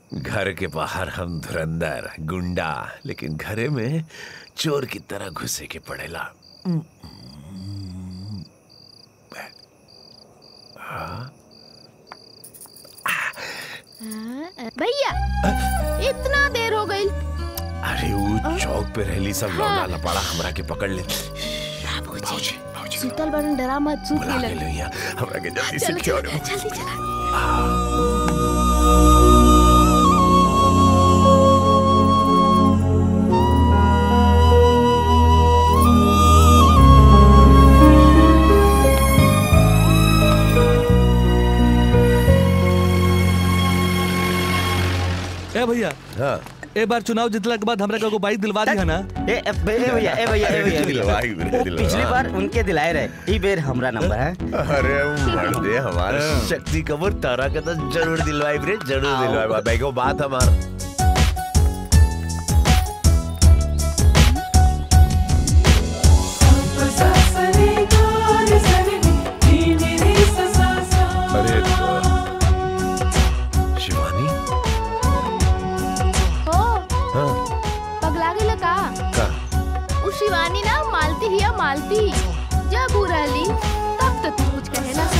घर के बाहर हम धुरंधर गुंडा लेकिन घरे में चोर की तरह घुसे के पड़ेला भैया इतना देर हो गई अरे वो चौक पे रहली सब लौंडा लपाड़ा हमरा के पकड़ ले भाऊजी भाऊजी शीतल बड़न डरा मत सूत बुला ले के लो यहाँ हमरा के जल्दी से चलो क्योर चलो जल्दी चला ए भैया हाँ ए बार चुनाव जीतला के बाद हमरा का बाइक दिलवा दी है ना ए ए बे- ए भैया ए भैया ए भैया दिलवाई वो पिछली बार उनके दिलाए रहे ई बेर हमरा नंबर है अरे मर्दे हमारे शक्ति कपूर तारा का तो जरूर दिलवाई रे जरूर दिलवाई भाई को बात हमार अरे तो शिवानी हो हाँ पगला गेला का का उ शिवानी ना मालती हिया मालती जब उ रहली तब तो तू कुछ कहे ना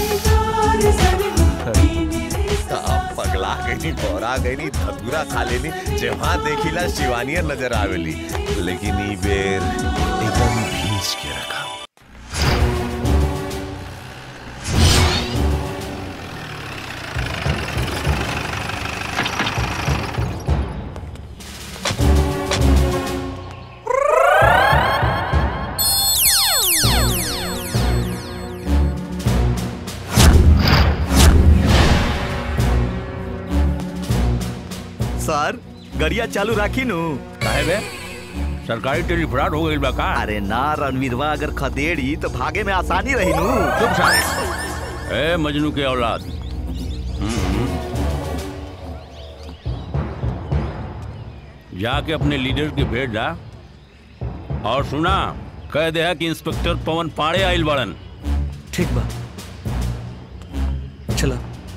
तो अब पगला गई बोरा गई धतूरा खा लेनी जहाँ देखिला शिवानिया नजर आवेली लेकिन ई बेर एकदम भींच के रखा सर गरिया चालू राखी नु काहे बे सरकारी टेलीफोन हो गई बा का अरे ना रणवीरवा अगर खदेड़ी तो भागे में आसानी रही नु चुप साले ए मजनू के औलाद हम्म। जाके अपने लीडर के भेज दा और सुना कह दे है कि इंस्पेक्टर पवन पाड़े आइल बड़न ठीक बा चला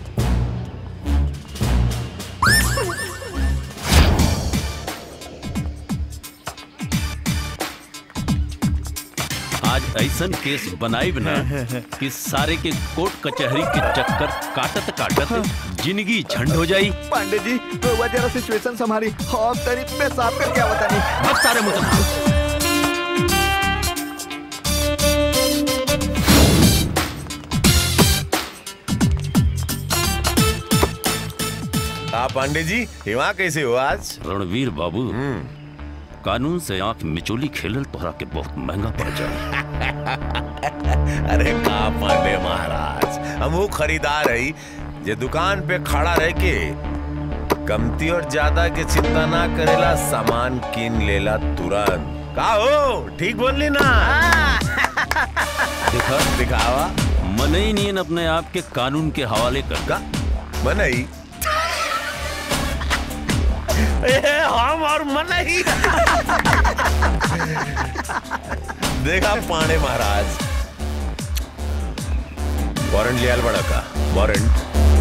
आज ऐसन केस बनाई ना कि सारे के कोर्ट कचहरी के चक्कर काटत काटत जिंदगी झंड हो जाई पांडे जी तो वह जरा सिचुएशन संभाली हम तरीफ में साफ करके आवता नहीं अब सारे मुकदमा आप पांडे जी हिवा कैसे हो आज रणवीर बाबू कानून से आंख मिचोली खेलल तोहरा के बहुत महंगा पड़ जाए अरे का पांडे महाराज हम वो खरीदार है जे दुकान पे खड़ा रह के कमती और ज्यादा के चिंता ना करेला सामान किन लेला तुरंत का हो ठीक बोलली ना देखा दिखावा मन ही नहीं अपने आप के कानून के हवाले कर का मनई ए, हम और मनई देखा पांडे महाराज वारंट लियाल बड़ा का वारंट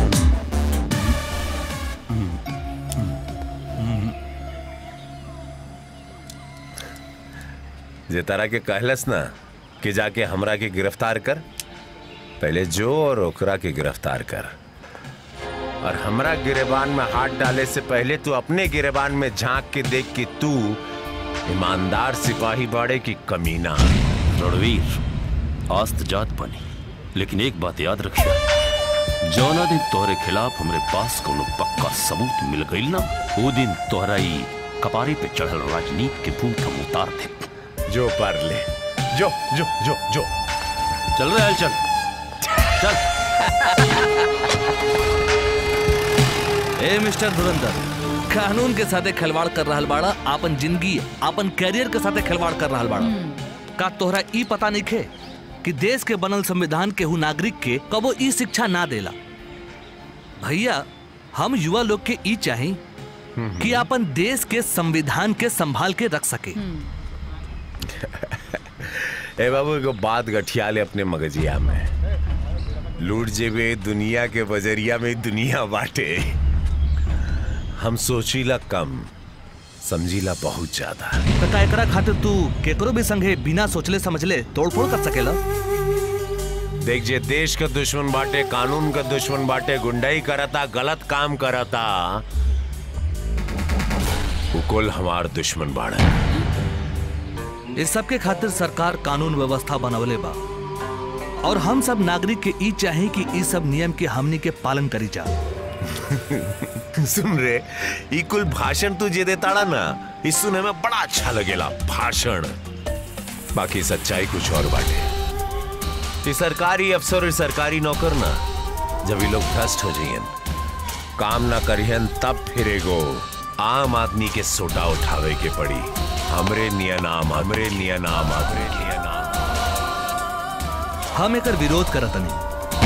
जे तरह के कहलस ना कि जाके हमरा के गिरफ्तार कर पहले जो और ओकरा के गिरफ्तार कर और हमरा गिरेबान में हाथ डाले से पहले तू अपने गिरेबान में झांक के देख कि तू ईमानदार सिपाही बाड़े की कमीना रणवीर आस्त जात बनी लेकिन एक बात याद रखिया जौना दिन तोहरे खिलाफ हमरे पास कोनो पक्का सबूत मिल गईल ना वो दिन तोहरा ई कपारे पे चढ़ल राजनीति के भूत हम उतार दे जो पर ले जो जो जो जो चल रहे हल चल चल ए मिस्टर धुरंधर कानून के साथे खिलवाड़ कर रहल बाड़ा आपन जिंदगी आपन कैरियर के साथे खिलवाड़ कर रहल बाड़ा का तोहरा ई पता नहीं खे कि देश के बनल संविधान केहू नागरिक के कबो ई शिक्षा ना देला भैया हम युवा लोग के ई चाही कि अपन देश के संविधान के संभाल के रख सके ए बाबू एगो बात गठिया ले अपने मगजिया में लूट जेबे दुनिया के बजरिया में दुनिया बाटे हम सोचीला कम समझीला बहुत ज्यादा तो का एकरा खातिर तू केकरो भी संगे बिना सोचले समझले तोड़फोड़ कर सकेला देख जे देश का दुश्मन बाटे कानून का दुश्मन बाटे गुंडाई करता गलत काम करता वो कुल हमार दुश्मन बाड़े इस सब के खातिर सरकार कानून व्यवस्था बनवले बा और हम सब नागरिक के ई चाहे कि ई सब नियम के हमनी के पालन करी जा सुन रे ई कुल भाषण तू जे देताड़ा ना इस सुने में बड़ा अच्छा लगेला भाषण बाकी सच्चाई कुछ और बाटे ये सरकारी अफसर और सरकारी नौकर ना जब ये लोग भ्रष्ट हो जाइयन काम ना करियन तब फिरेगो आम आदमी के सोटा उठावे के पड़ी हमरे निया नाम हमरे निया नाम हमरे निया नाम हम एकर विरोध करतनी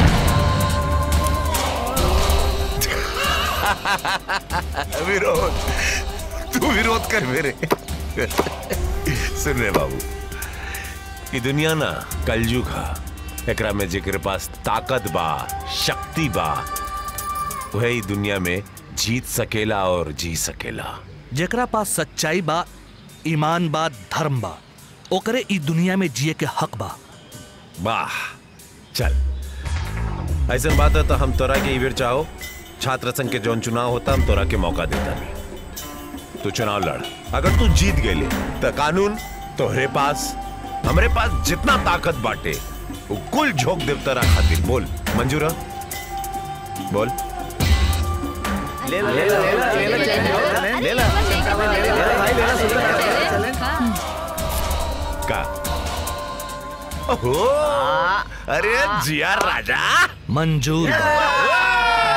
विरोध तू विरोध कर मेरे सुन रे बाबू ये दुनिया ना कलयुग हा एकरा में जेकर पास ताकत बा शक्ति बा वह ई दुनिया में जीत सकेला और जी सकेला जेकरा पास सच्चाई बा ईमान बा धर्म बा ओकरे ई दुनिया में जिए के हक बा वाह चल ऐसा बात है तो हम तोरा के इवेर चाहो छात्र संघ के जौन चुनाव होता हम तोरा के मौका देता नहीं तू चुनाव लड़ अगर तू जीत गए तो कानून तोहरे पास हमरे पास जितना ताकत बाटे वो कुल झोंक देव तोरा खातिर बोल मंजूर है? बोल ले लो ले लो ले लो ले लो चल, ले लो ले लो भाई ले लो सुन का ओहो अरे जिया राजा मंजूर बा।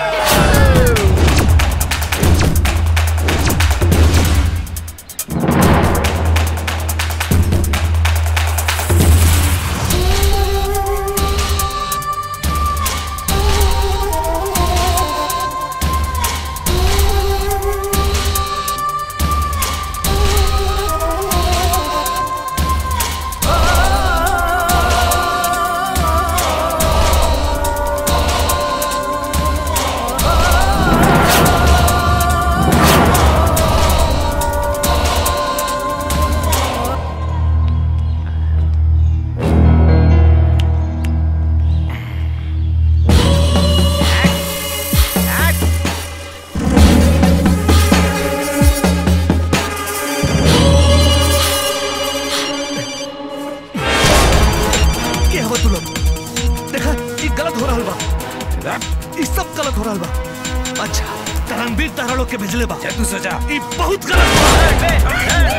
के हवा तू लोग देखा ये गलत हो रहा बा ये सब गलत हो रहा बा अच्छा तरंगबीर तारा लोग के भेजले बा तू सोचा ये बहुत गलत बा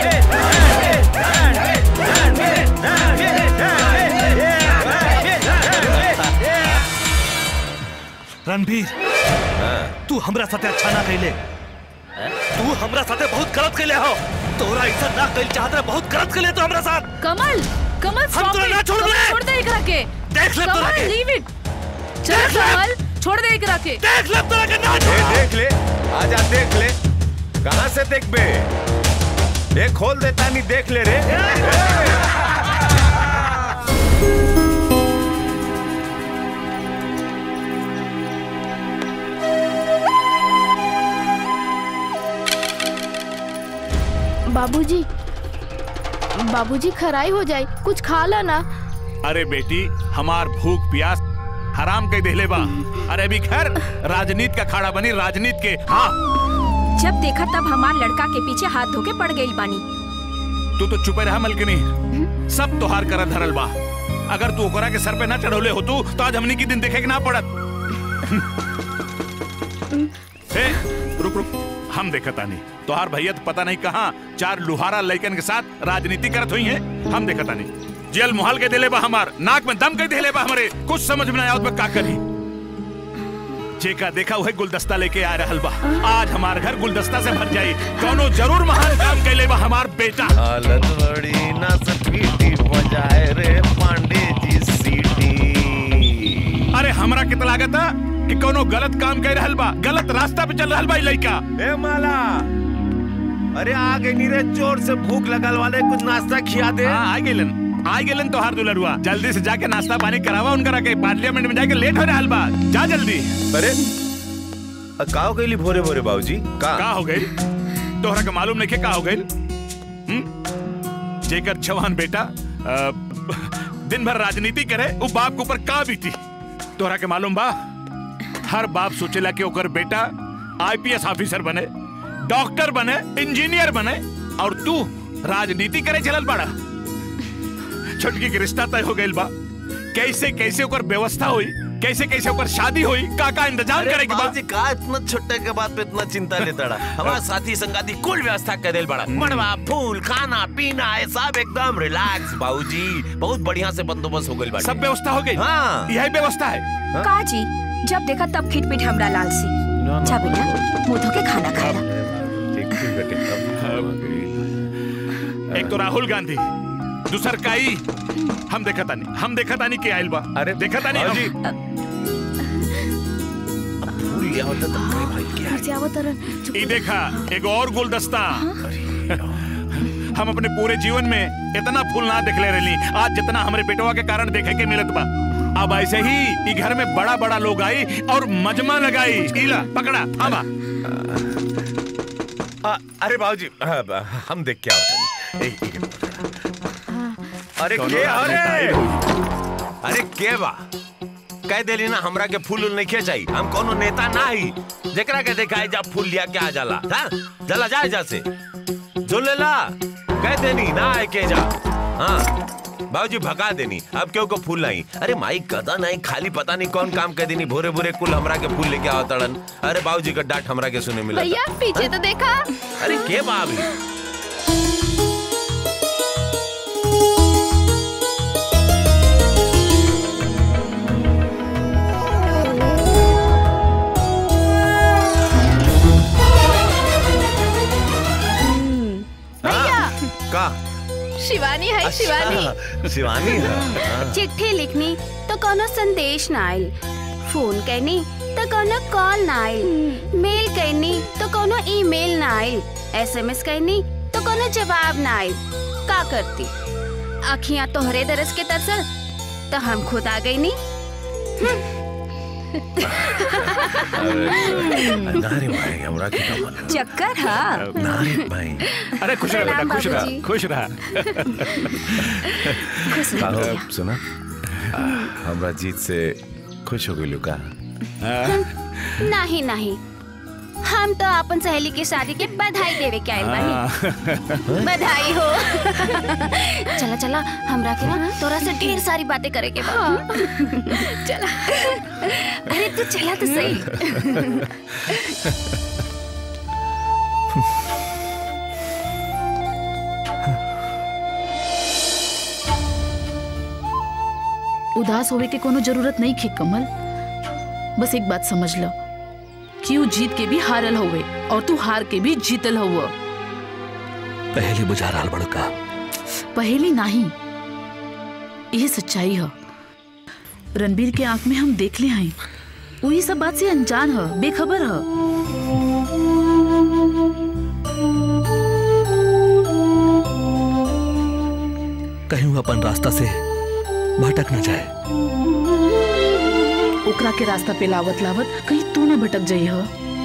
रणबीर तू हमरा साथे अच्छा ना कैले तू हमरा साथे बहुत गलत कैले हो तोरा ऐसा ना कैल चाहत रहे बहुत गलत कैले तो हमरा साथ कमल कमल हम stop तोरा it. ना छोड़ कमल, दे। छोड़ दे एकरा के देख ले तोरा कमल के लीव इट चल देख ले। कमल छोड़ दे एकरा के देख ले तोरा के ना ए, छोड़ा देख ले आजा देख ले कहां से देख बे ये खोल देता नहीं देख ले रे बाबूजी बाबूजी खराई हो जाए कुछ खा ला ना अरे बेटी हमार भूख प्यास हराम कह देले बा अरे अभी खैर राजनीति का खाड़ा बनी राजनीति के हाँ जब देखा तब हमार लड़का के पीछे हाथ धोके पड़ गई बानी तू तो चुपे रहा मलकनी सब तोहार कर धरल बा अगर तू ओकरा के सर पे ना चढ़ौले हो तू तो आज हमनी की दिन देखे के ना पड़त ए, रुक रुक हम देखता नहीं तोहार भैया तो पता नहीं कहाँ चार लुहारा लड़कन के साथ राजनीति करत हुई है हम देखता नहीं जेल मुहाल के दिले बा हमार नाक में दम के दिले बा हमारे कुछ समझ में ना आवत बा का करी जेका देखा वही गुलदस्ता लेके आ रहल बा आज हमार घर गुलदस्ता से भर जाई कौनो जरूर महान काम कैले बा हमार बेटा हालत बड़ी ना सपीटी बजाए रे पांडे जी सीटी अरे हमरा कितना लागत है कि कोनो गलत काम कर रहल बा गलत रास्ता पे चल रहल बा ई लइका ए माला अरे आ गई नीरे जोर से भूख लगल वाले कुछ नाश्ता खिया दे हाँ आ गेलन आ गेलन तोहार दुलरुआ जल्दी से जाके नाश्ता पानी करावा उनकरा के पार्लियामेंट में जाके लेट हो रहल बा जा जल्दी अरे का हो गई भोरे भोरे बाबूजी का का हो गई तोहरा के मालूम नहीं का हो गई जेकर जवान बेटा अ, दिन भर राजनीति करे वो बाप के ऊपर का बीती तोहरा के मालूम बा हर बाप सोचेला कि ओकर बेटा आईपीएस ऑफिसर बने डॉक्टर बने इंजीनियर बने और तू राजनीति करे चलल बड़ा छोटकी के रिश्ता तय हो गइल बा कैसे कैसे ओकर व्यवस्था हुई कैसे कैसे ओकर शादी हुई का का इंतजाम करे के बा बाबूजी का इतना छोटे के बात पे इतना चिंता लेता रहा हमारा साथी संगाती कुल व्यवस्था कर देल बड़ा मड़वा फूल खाना पीना ये सब एकदम रिलैक्स बाबूजी बहुत बढ़िया से बंदोबस्त हो गइल बा सब व्यवस्था हो गई हाँ। यही व्यवस्था है का जी जब देखा तब खिटपिट हमरा लाल सी जा बेटा मुंह धो के खाना खा ला ठीक ठीक बेटे एक तो राहुल गांधी दूसर काई हम देखा तानी हम देखा तानी के आइल बा अरे, देखा तानी बाबूजी। हम- फूल लिया होता तो बड़े भाई क्या घर से आवत तरन ई देखा एक और गुलदस्ता हम अपने पूरे जीवन में इतना फूल ना देखले रहली आज जितना हमारे बेटवा के कारण देखे के मिलत बा अब ऐसे ही ई घर में बड़ा बड़ा लोग आई और मजमा लगाई इला पकड़ा आवा आ, अरे बाबूजी आ, ब- हम देख क्या होता नहीं एक- एक- अरे के अरे अरे के बा कह देली ना हमरा के फूल उल नहीं खेचाई हम कोनो नेता ना ही जेकरा के देखा जब फूल लिया क्या जाला हाँ जला जाए जा से जो ले ला कह देनी ना आए के जा हाँ बाबूजी भगा देनी अब क्यों को फूल नहीं अरे माई कदा नहीं खाली पता नहीं कौन काम कर देनी भोरे भोरे कुल हमरा के फूल लेके आओ तड़न अरे बाबूजी का डांट हमरा के सुने मिला भैया पीछे तो देखा अरे के बाबी भैया का शिवानी है शिवानी अच्छा, शिवानी है हाँ। चिट्ठी लिखनी तो कोनो संदेश ना आइल फोन करनी तो कोनो कॉल ना आइल मेल करनी तो कोनो ईमेल ना आइल एसएमएस करनी तो कोनो जवाब ना आइल का करती अखियां तोहरे दरस के तरसल तो हम खुद आ गई नी नारे भाई हमरा के का मालूम चक्कर हाँ नारे भाई अरे खुश रहा बेटा खुश रहा बाबूजी। खुश रहा खुश का रहो हो सुना आ, हमरा जीत से खुश हो गई का नहीं नहीं हम तो अपन सहेली की शादी के बधाई देवे के आइल बानी बधाई हो चला चला हमरा के ना तोरा से ढेर सारी बातें करे के बा चला अरे तू चला तो सही उदास होवे के कोनो जरूरत नहीं खे कमल बस एक बात समझ लो कि ऊ जीत के भी हारल होवे और तू हार के भी जीतल हुआ पहले बुझा रहा बड़का पहेली नहीं यह सच्चाई है रणबीर के आंख में हम देख ले हैं वो ये सब बात से अनजान है बेखबर है कहीं वो अपन रास्ता से भटक न जाए ओकरा के रास्ता पे लावत लावत कहीं तू ना भटक जाई है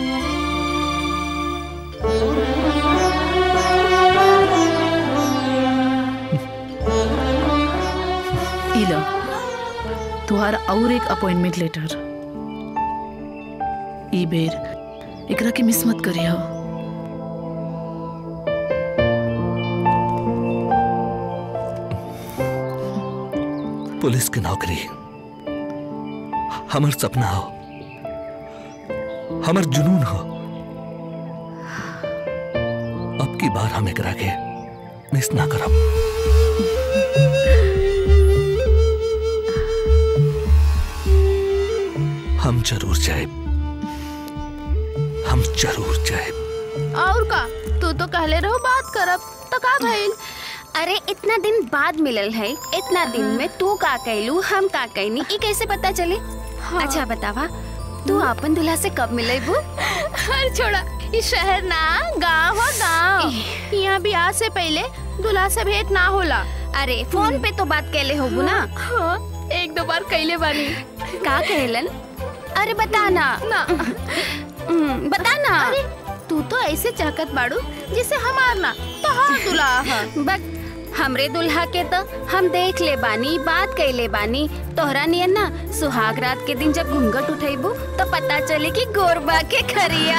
इला तुहार और एक अपॉइंटमेंट लेटर ई बेर एकरा के मिस मत करियो पुलिस की नौकरी हमर सपना हो हमर जुनून हो अब की बार हम एकरा के मिस ना करब हम जरूर जाए हम जरूर जाए और का तू तो कहले रहो बात करब तो का भइल अरे इतना दिन बाद मिलल है इतना दिन में तू का कहलू हम का कहनी ई कैसे पता चले अच्छा बतावा तू अपन दूल्हा से कब मिले बू अरे छोड़ा ये शहर ना गांव हो गांव यहाँ ब्याह से पहले दूल्हा से भेंट ना होला अरे फोन पे तो बात कैले होबू ना हाँ, एक दो बार कैले बानी का कहलन अरे बता ना ना हम्म, बता ना अरे तू तो ऐसे चहकत बाड़ू जिसे हमार ना तोहार दुल्हा है बक हमरे दुल्हा के तो हम देख ले बानी बात कैले बानी तोहरा नियन ना सुहाग रात के दिन जब घूंघट उठेबू तो पता चले कि गोरबा के खरिया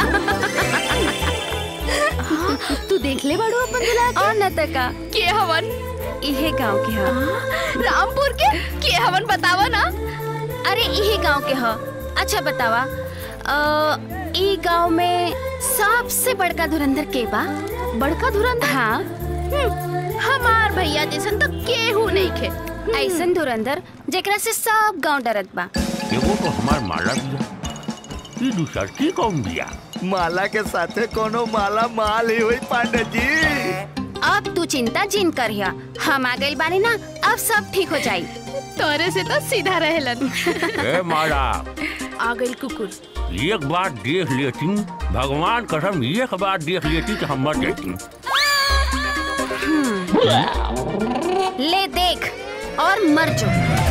तू देख ले बाड़ू अपन दुल्हा और न तका के हवन इहे गांव के ह रामपुर के के हवन बतावा ना अरे इहे गांव के ह अच्छा बतावा अ, ई गांव में सबसे बड़का धुरंधर के बा बड़का धुरंधर हाँ हम्म, हमार भैया जैसन तो केहू नहीं खे ऐसन धुरंधर जेकरा से सब गांव डरत बा एगो तो हमार माला दिया ई दूसर की कौन दिया माला के साथे कोनो माला माल ही हुई पांडे जी अब तू चिंता जिन करिया हम आ गइल बानी ना अब सब ठीक हो जाई तोरे से तो सीधा रहेलन ए माला आ गइल कुकुर एक बार देख लेती भगवान कसम एक बार देख लेती तो हम मर जाती ले देख और मर जो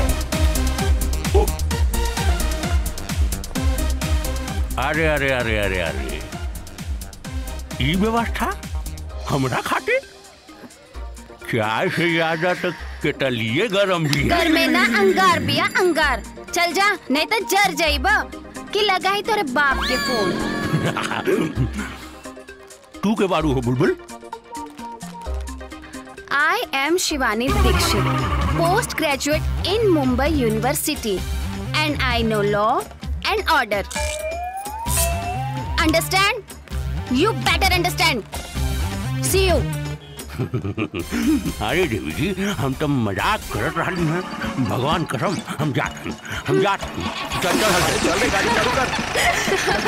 अरे अरे अरे अरे अरे ई व्यवस्था हमरा खातिर चाय से ज्यादा तो केटलिए गरम भी है घर में ना अंगार बिया अंगार चल जा नहीं तो जर जाइब कि लगाई तोरे बाप के फोन तू के बारू हो बुलबुल I am Shivani Dixit, postgraduate in Mumbai University, and I know law and order. Understand? You better understand. See you. अरे देवी जी हम तो मजाक करत रही हैं भगवान कसम हम जाते हैं हम जाते हैं चल चल चल चल रे गाड़ी चालू कर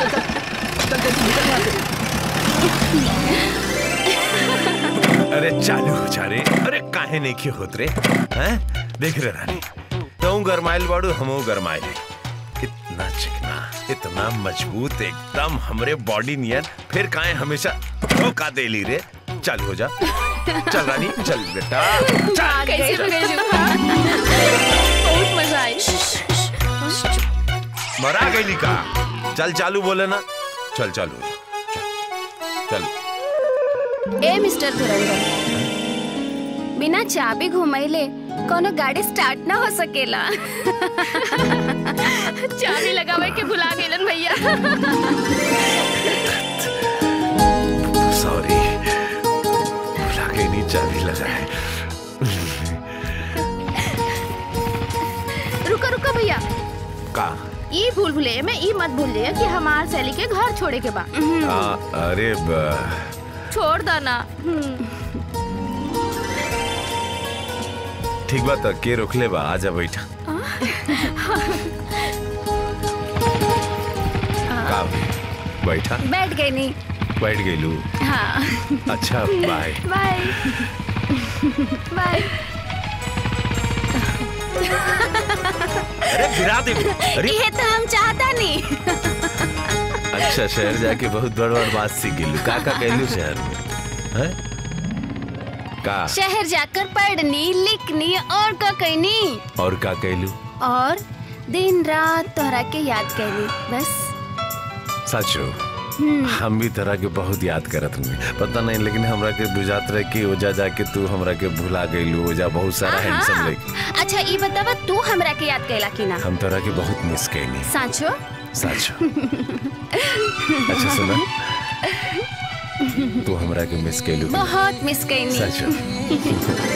अरे चालू हो जा रे अरे काहे नहीं की होत रे हैं देख रे रानी तू गरमाइल बाड़ू हमू गरमाइल इतना चिकना इतना मजबूत एकदम हमरे बॉडी नियर फिर काहे हमेशा धोखा दे ली रे चल हो जा चल रानी चल बेटा चल कैसे पकड़ बहुत मजा आई मरा गई का चल चालू बोले ना चल चालू हो जा चल चल ए मिस्टर धुरंधर बिना चाबी घुमैले कोनो गाड़ी स्टार्ट ना हो सकेला चाबी लगावे के भुला गेलन भैया सॉरी भुला के नहीं चाबी लगाए रुको रुको भैया का ई भूल भुलैया में ई मत भूल जाइए कि हमार सैली के घर छोड़े के बा आ, अरे बा छोड़ दो ना ठीक बात है, के रोक ले बा आजा बैठा का बैठा बैठ गई नी बैठ गई लू हाँ अच्छा बाय बाय बाय अरे गिरा दे अरे ये तो हम चाहता नहीं अच्छा शहर जाके बहुत बड़ बड़ बात सीख गेलू का का कहलू शहर में हैं का शहर जाकर पढ़नी लिखनी और का कहनी और का कहलू और दिन रात तोहरा के याद कैली बस सचो हम भी तरह के बहुत याद करत हूँ पता नहीं लेकिन हमरा के बुझात रहे कि ओजा जाके तू हमरा के भुला गईलू ओजा बहुत सारा हैंडसम लगे अच्छा ये बतावा तू हमरा के याद कैला कि ना हम तरह के बहुत मिस कैनी साचो सचो अच्छा सुना तू हमरा के मिस कैलू बहुत मिस कैनी सचो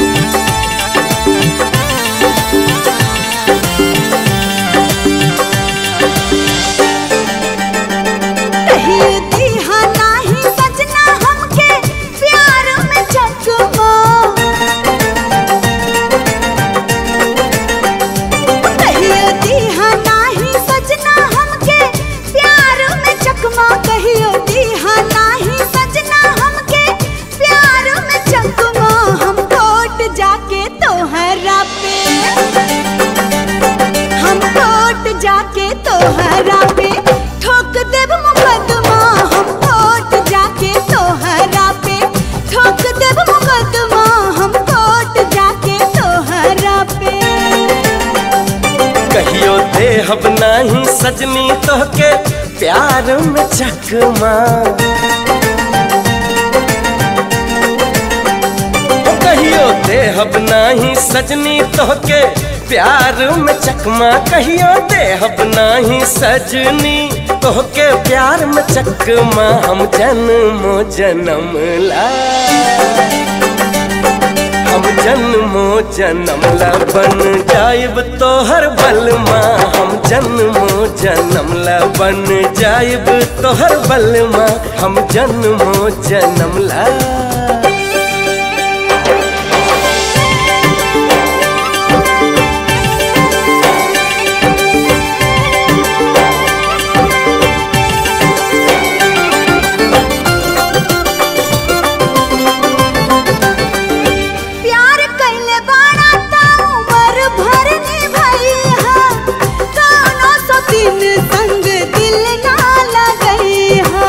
Thank तोहरा पे ठोक देब मुकदमा हम कोर्ट जाके तोहरा पे ठोक देब मुकदमा हम कोर्ट जाके तोहरा पे कहियो देहब नाही सजनी तोहके प्यार में चकमा ओ कहियो देहब नाही सजनी तोहके प्यार में चकमा कहियो देहब नाही सजनी तोहके प्यार में चकमा हम जन्मो जन्म ला हम जन्मो जन्म ला बन जाइब तोहर बलमा हम जन्मो जन्म ला बन जाइब तोहर बलमा हम जन्मो जन्म ला प्यार कैले बाड़ा ता उम्र भर निभाई हा कौनो सो दिन संग दिल ना लगई हा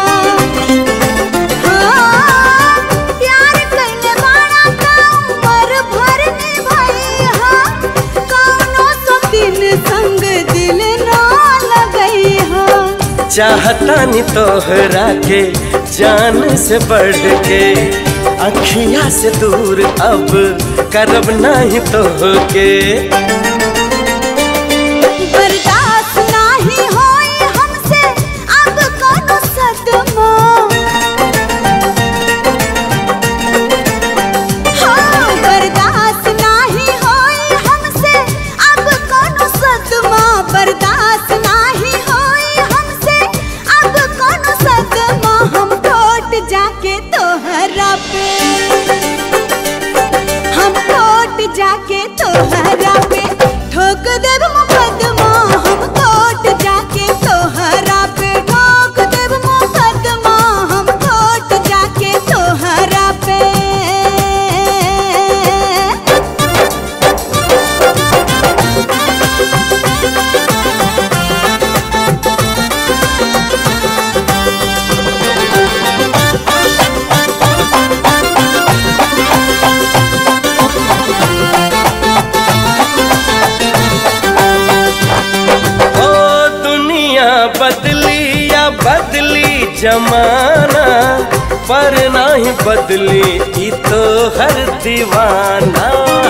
हाँ, प्यार कैले बाड़ा ता उम्र भर निभाई हा कौनो सो दिन संग दिल ना लगई हा चाहता नी तोहरा के जान से बढ़ के अखिया से दूर अब करब नहीं तोहके बर्दाश्त नाही होई हमसे अब कोनो सदमा हाँ, बर्दाश्त नाही होई हमसे अब कोनो सदमा बर्दाश्त नाही होई हमसे अब कोनो सदमा हम कोर्ट जाके तोहरा पे हम कोर्ट जाके तोहरा पे ठोक देब मुकदमा हम कोर्ट जाके तोहरा पे ठोक देब मुकदमा हम कोर्ट जाके तोहरा पे ओ दुनिया बदली या बदली जमाना पर नहीं बदली ई तो हर दीवाना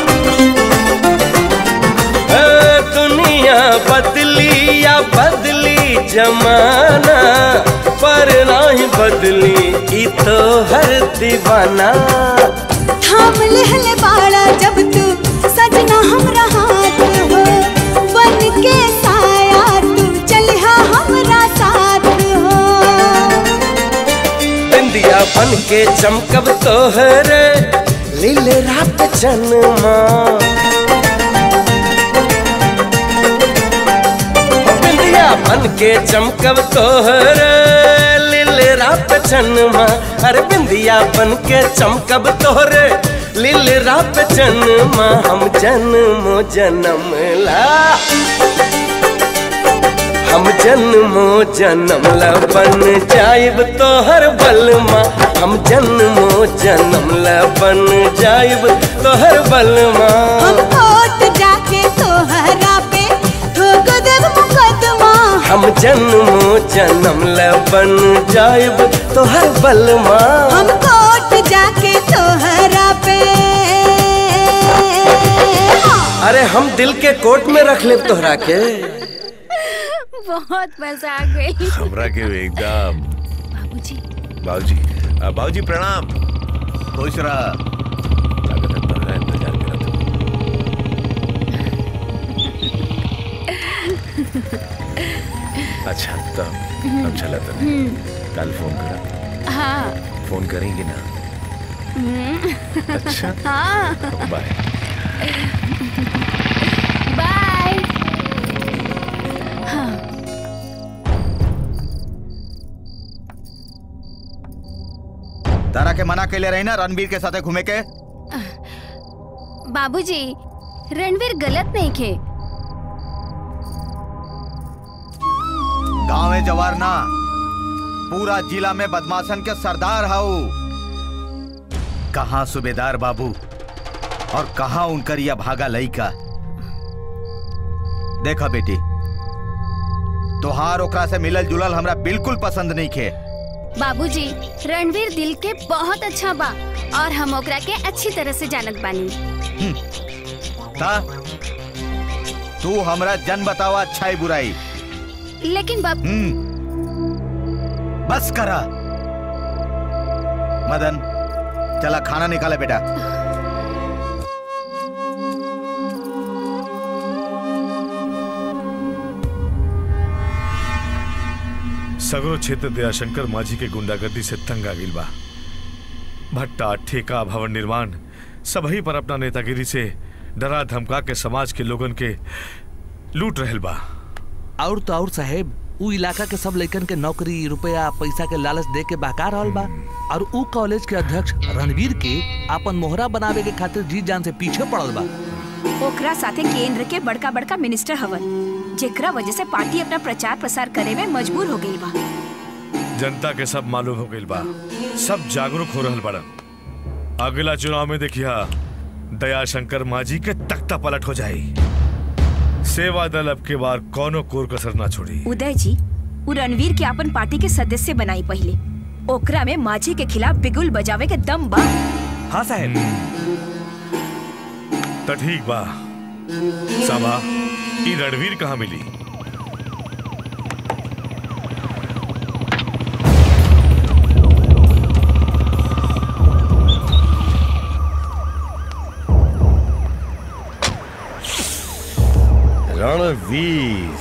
ओ दुनिया बदली या बदली जमाना पर नहीं बदली ई तो हर दीवाना थाम लेहले बाड़ा जब तू सजना हमरा हाथ हो बन के साया तू चलिहा हमरा साथ हो बिंदिया बन के चमकब तोहरे लीले रात जन्मा बिंदिया बन के चमकब तोहरे लीले रात जन्मा अरे बिंदिया बन के चमकब तोहरे लीले रात जन्मा हम जन्मो जन्म ला हम जन्मो जन्म ला बन जाइब तोहर बलमा हम जन्मो जन्म ला बन जाइब तोहर बलमा हम कोर्ट जाके तोहरा पे ठोक देब मुकदमा हम जन्मो जन्म ला बन जाइब तोहर बलमा हम कोर्ट जाके तोहरा पे अरे हम दिल के कोट में रख ले तोहरा के बहुत मजा आ गई हमरा के एकदम बाबूजी बाबूजी आ, बाबूजी प्रणाम खुश रहा लागत है तोहरा इंतजार करत हूँ। अच्छा तो अब चला तो कल फोन करा हाँ फोन करेंगे ना हम्म। अच्छा हाँ बाय बाय हाँ तारा के मना कैले रही ना रणबीर के साथे घूमे के बाबूजी रणवीर गलत नहीं खे गांवे जवार ना पूरा जिला में बदमाशन के सरदार हाउ कहाँ सूबेदार बाबू और कहाँ उनकर यह भागा लइका देखा बेटी तोहार ओकरा से मिलल जुलल हमरा बिल्कुल पसंद नहीं खे बाबूजी रणवीर दिल के बहुत अच्छा बा और हम ओकरा के अच्छी तरह से जानत बानी ता तू हमरा जन बतावा अच्छाई बुराई लेकिन बाप हम्म बस करा मदन चला खाना निकाले बेटा सगरो क्षेत्र दयाशंकर माझी के गुंडागर्दी से तंग आ गिल बा भट्टा ठेका भवन निर्माण सबही पर अपना नेतागिरी से डरा धमका के समाज के लोगन के लूट रहल बा और तो और साहेब उ इलाका के सब लइकन के नौकरी रुपया पैसा के लालच दे के बहका रहल बा और उ कॉलेज के अध्यक्ष रणवीर के अपन मोहरा बनावे के खातिर जी जान से पीछे पड़ल बा ओकरा साथे केंद्र के बड़का बड़का मिनिस्टर हवन जेकरा वजह से पार्टी अपना प्रचार प्रसार करे में मजबूर हो गई बा जनता के सब मालूम हो गइल बा सब जागरूक हो रहल बड़न अगला चुनाव में देखिया दयाशंकर माझी के तख्ता पलट हो जाई सेवा दल अब के बार कौनो कोर कसर ना छोड़ी उदय जी उ रणवीर के अपन पार्टी के सदस्य बनाई पहले ओकरा में माझी के खिलाफ बिगुल बजावे के दम बा हाँ साहब तो ठीक बा साबा ई रणवीर कहाँ मिली रणवीर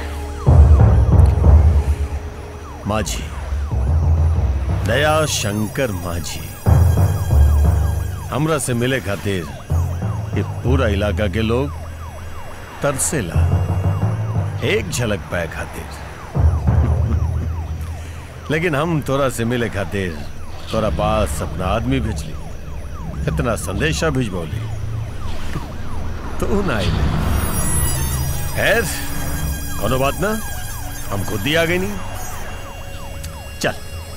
माझी दया शंकर माझी हमरा से मिले खातिर ये पूरा इलाका के लोग तरसेला एक झलक पाए खातिर लेकिन हम तोरा से मिले खातिर तोरा पास अपना आदमी भेजली इतना संदेशा भिजबौली तू ना आई खैर कोनो बात ना हम खुद ही आ गई नहीं चल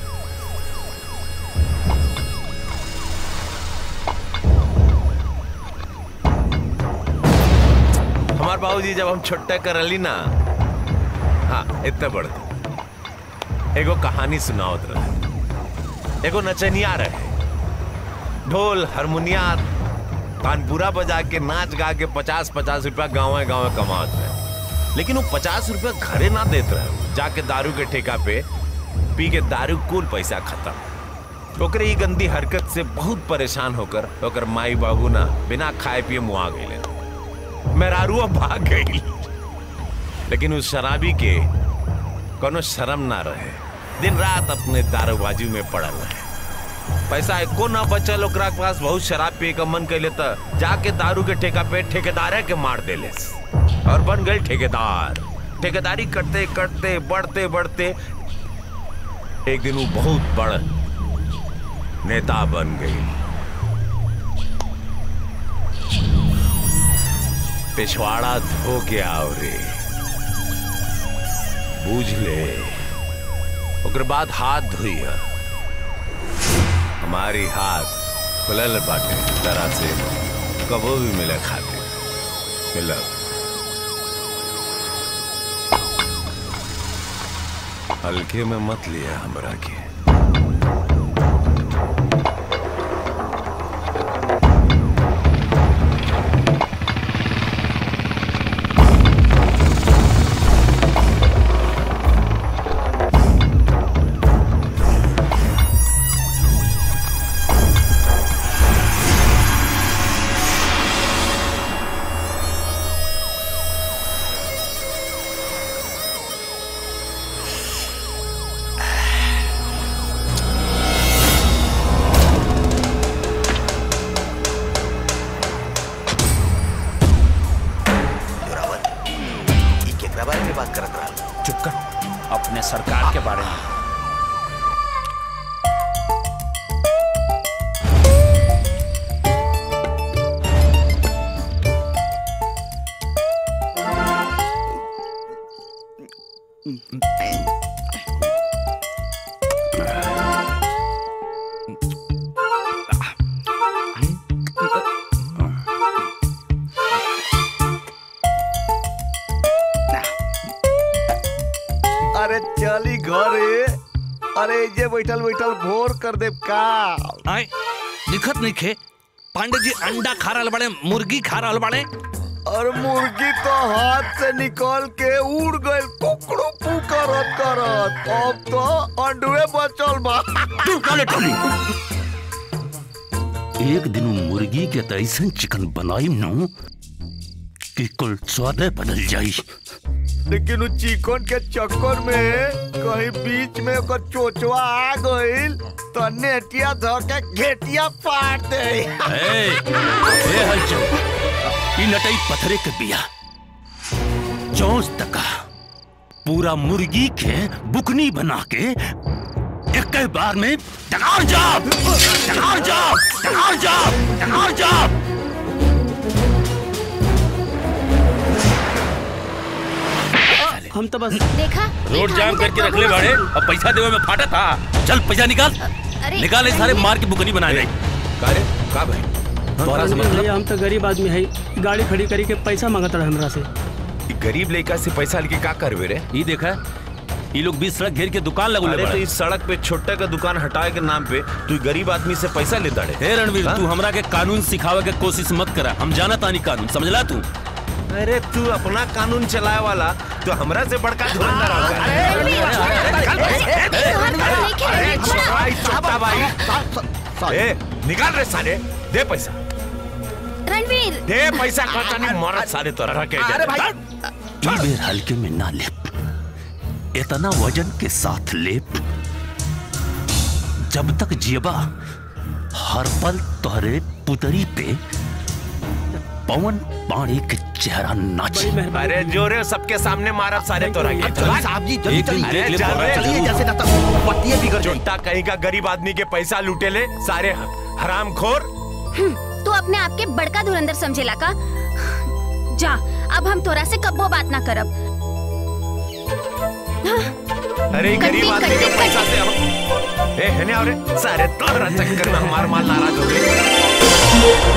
हमार बाबूजी जब हम छोटा करली ना हाँ इतना बढ़ एगो कहानी सुनावत रहे एगो नचनिया रहे ढोल हारमोनिया तानपुरा बजा के नाच गा के पचास पचास रुपया गाँव गाँव कमात रहे लेकिन वो पचास रुपया घरे ना देत रहे जाके दारू के ठेका पे पी के दारू कुल पैसा खत्म ओकरे ई गंदी हरकत से बहुत परेशान होकर ओकर माई बाबू ना बिना खाए पिए मुआ गए मेहरारू भाग गई लेकिन उस शराबी के कोनो शर्म ना रहे दिन रात अपने दारूबाजी में पड़ल रहे पैसा एको ना बचल ओकरा के पास बहुत शराब पिए का मन कैले त जाके दारू के ठेका पे ठेकेदारे के मार देले और बन गए ठेकेदार ठेकेदारी करते करते बढ़ते बढ़ते एक दिन वो बहुत बड़ नेता बन गई पिछवाड़ा धो के आओ रे बूझ ले ओकर बाद हाथ धोई है हमारी हाथ खुलल बाटे तरह से कबो भी मिले खाते मिलब हल्के में मत लिया हमरा के घरे अरे जे बैठल बैठल भोर कर दे का आए दिखत नहीं खे पांडे जी अंडा खा रहल बड़े मुर्गी खा रहल बड़े और मुर्गी तो हाथ से निकल के उड़ गई कुकड़ू पू करत करत अब तो अंडुए बचल बा एक दिन उ मुर्गी के त ऐसन चिकन बनाई नु कि कुल स्वादे बदल जाई लेकिन उ चिकन के चक्कर में कहीं बीच में ओकर चोचवा आ गइल तो नेटिया धो के घेटिया फाड़ दे ए, ए हलचल ई नटई पथरे के बिया चौंस तका पूरा मुर्गी के बुकनी बना के एक बार में टकार जाप टकार जाप टकार जाप टकार जाप हम तो बस देखा रोड जाम करके रख ले बाड़े अब पैसा देवे में फाटा था चल पैसा निकाल अरे निकाल इस सारे मार के बुकनी बना ले का रे का भाई तोरा से मतलब भैया हम तो गरीब आदमी है गाड़ी खड़ी करी के पैसा मांगत रहे हमरा से ई गरीब लड़का से पैसा लेके का करबे रे ई देखा ये लोग बीस सड़क घेर के दुकान लगो अरे तो इस सड़क पे छोटा का दुकान हटाए के नाम पे तू गरीब आदमी से पैसा लेता रे हे रणवीर तू हमरा के कानून सिखावे के कोशिश मत करा हम जाना तानी कानून समझला तू अरे तू अपना कानून चलाए वाला तो हमरा से बड़का धुरंधर छोटा भाई ए निकाल रे साले दे पैसा रणवीर दे पैसा कहता नहीं मारत साले तोरा के अरे भाई ई बेर हल्के में ना ले इतना वजन के साथ ले जब तक जियबा हर पल तोहरे पुतरी पे पवन पानी के चेहरा नाचे अरे जोरे सबके सामने मारत सारे तोरा के साहब जी, जल्दी एक दिन चलिए। देख ले चल, पता चलिए, चलू। जैसे ना तो पट्टियाँ बिगड़ जाएंगी। छोटा कहीं का गरीब आदमी के पैसा लूटे ले सारे हराम खोर तू अपने आप के बड़का धुरंधर समझेला का जा अब हम तोरा से कब्बो बात ना करब अरे ये गरीब आदमी के पैसा से हम ए है ना रे सारे तोरा चक्कर में हमार माल नाराज हो गए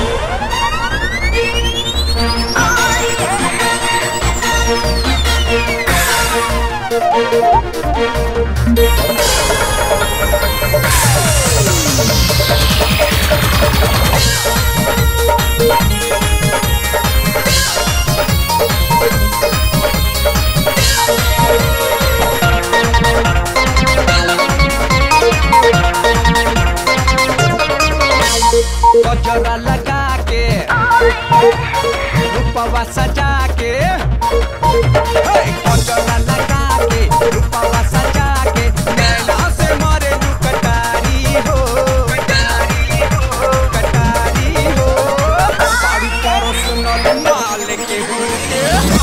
गजरा लगा के रूपवा सजा के हे, गजरा लगा के रूपवा सजा के नैना से मारे लू कटारी हो कटारी हो कटारी हो बारी करो सुनल माल के हुके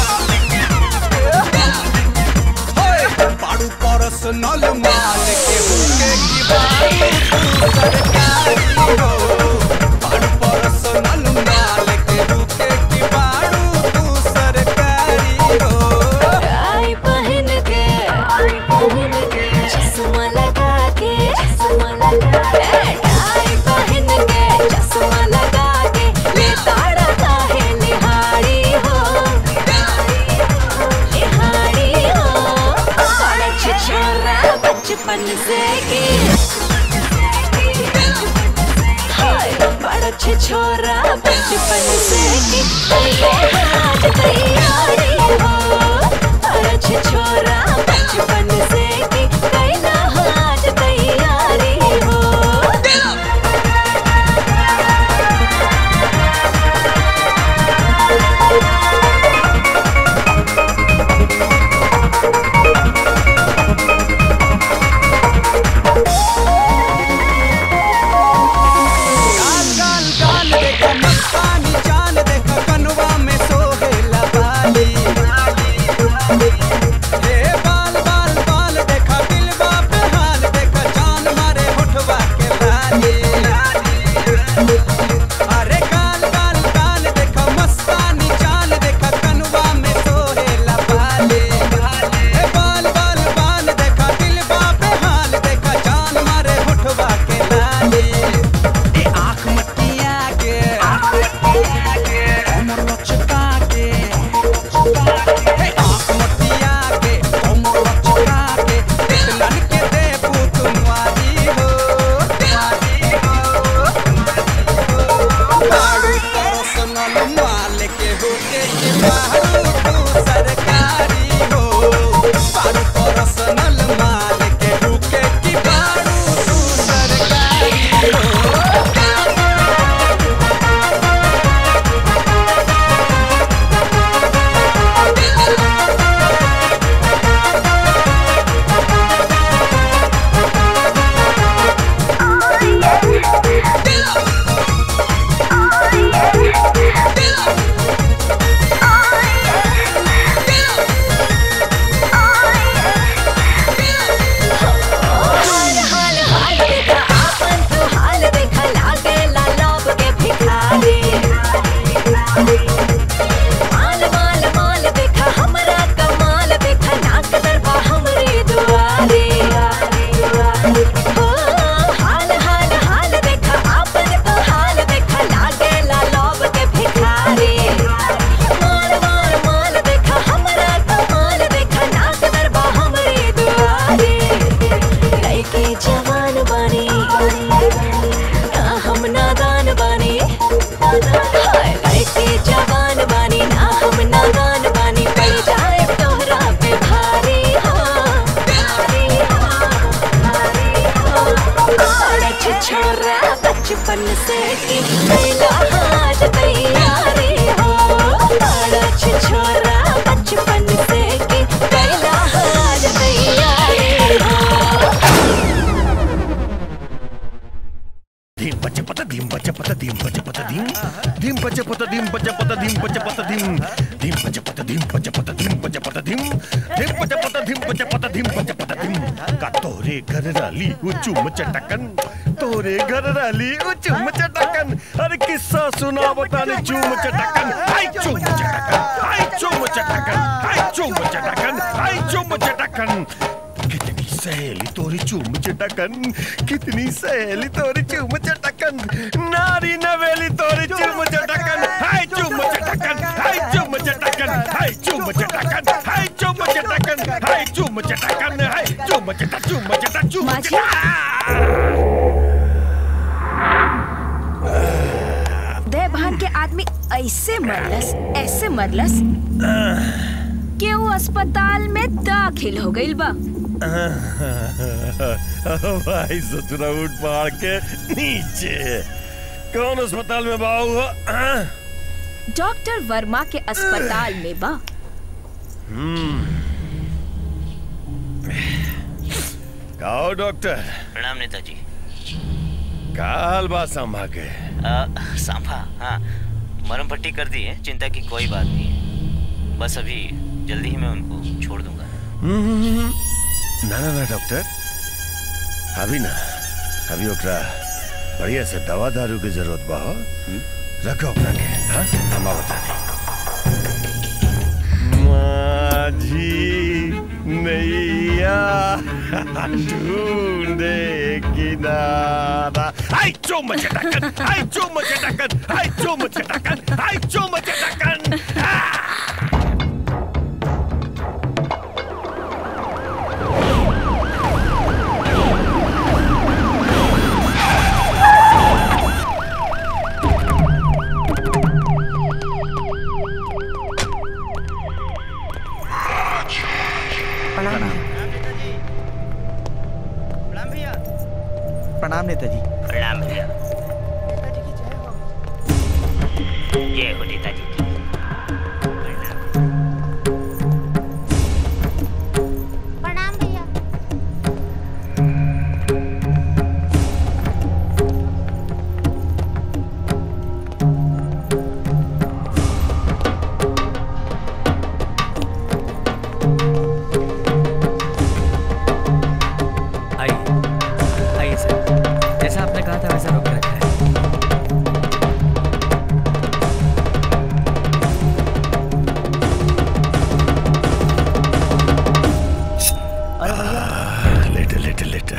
हे, बारू करो सुनल माल के हुके की बारी तू सरकारी हो बारू पर्सनल माल के हुके की बारू तू सरकारी हो टाई पहन के टाई पहन के चश्मा लगा के चश्मा लगा के टाई पहन के चश्मा लगा के ले ताड़ा काहे निहारी हो निहारी हो बड़ा छिछोरा बचपन से की हाय बड़ा छिछोरा बचपन से की ये आज तैयारी हो बड़ा छिछोरा बचपन से की कैला आज तैयारी हो गाल गाल गाल देखो मस्तानी चाल देखो कनवा में सोहेला बाली हे बाल बाल बाल बचपन से की कैला हाथ तैयारी हो बड़ा छिछोरा बचपन से की कैला हाथ तैयारी हो धीम बच्चे पता धीम बच्चे पता धीम बच्चे पता धीम धीम बच्चे पता धीम बच्चे पता धीम बच्चे पता धीम धीम बच्चे पता धीम बच्चे पता धीम बच्चे पता धीम धीम बच्चे पता धीम बच्चे पता धीम बच्चे पता धीम का तोरे घर राली उचुम चटकन तोरे घर राली उचुम चटकन अरे किस्सा सुना बताने चुम चटकन हाय चुम चटकन हाय चुम चटकन हाय चुम चटकन हाय चुम चटकन कितनी सहेली तोरी चूम चटकन कितनी सहेली तोरी चूम चटकन नारी नवेली तोरी चूम चटकन हाय चूम चटकन हाय चूम चटकन हाय चूम चटकन हाय चूम चटकन हाय चूम चटकन हाय चूम चटा चूम चटा चूम चटा देवभान के आदमी ऐसे मरलस ऐसे मरलस कि वो अस्पताल में दाखिल हो गई बा भाई ससुरा उठ पहाड़ के नीचे कौन अस्पताल में बाबू हुआ डॉक्टर वर्मा के अस्पताल में बा हम्म आओ डॉक्टर प्रणाम नेताजी का हाल बात संभा के आ, सांभा हाँ मरम पट्टी कर दी है चिंता की कोई बात नहीं है बस अभी जल्दी ही मैं उनको छोड़ दूंगा हम्म, ना ना ना डॉक्टर अभी ना अभी ओकरा बढ़िया से दवा दारू की जरूरत बा हो रखो ओकरा के हाँ हम बता माझी नैया ढूंढे किनारा आई चुम चटकन आई चुम चटकन आई चुम चटकन आई चुम चटकन प्रणाम प्रणाम नेताजी प्रणाम भैया जय हो नेताजी की प्रणाम भैया आइए आइए सर जैसा आपने कहा था वैसा रोक के रखा है लेटे लेटे लेटे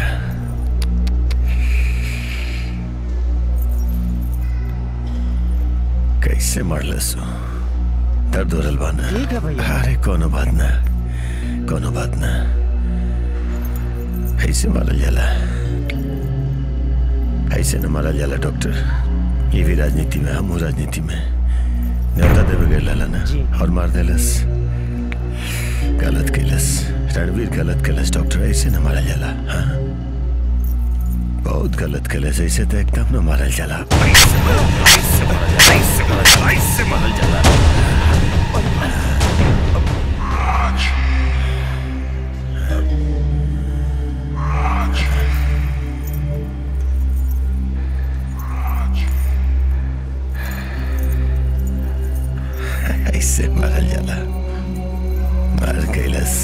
कैसे मरलस हो? दर्द हो रहल बा ना ठीक है भैया। अरे कोनो बात ना कोनो बात ना ऐसे मारल जाला ऐसे न मारल जाला डॉक्टर ये भी राजनीति में हम राजनीति में न्योता देवे गए लाला ना और मार देलस गलत कैलस रणवीर गलत कैलस डॉक्टर ऐसे न मारल जाला हाँ बहुत गलत कैलस ऐसे तो एकदम न मारल जाला ऐसे मारल जाला, ऐसे मारल जाला, ऐसे मारल जाला ऐसे मारल जाला मार कैलस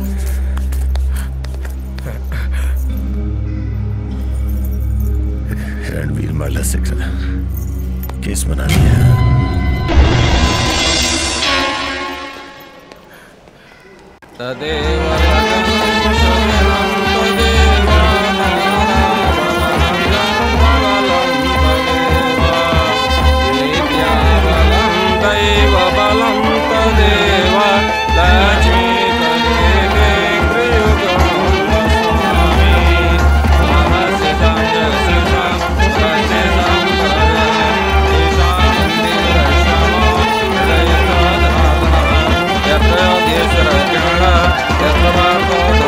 रणवीर मारला सकरा केस बना लिया यत्र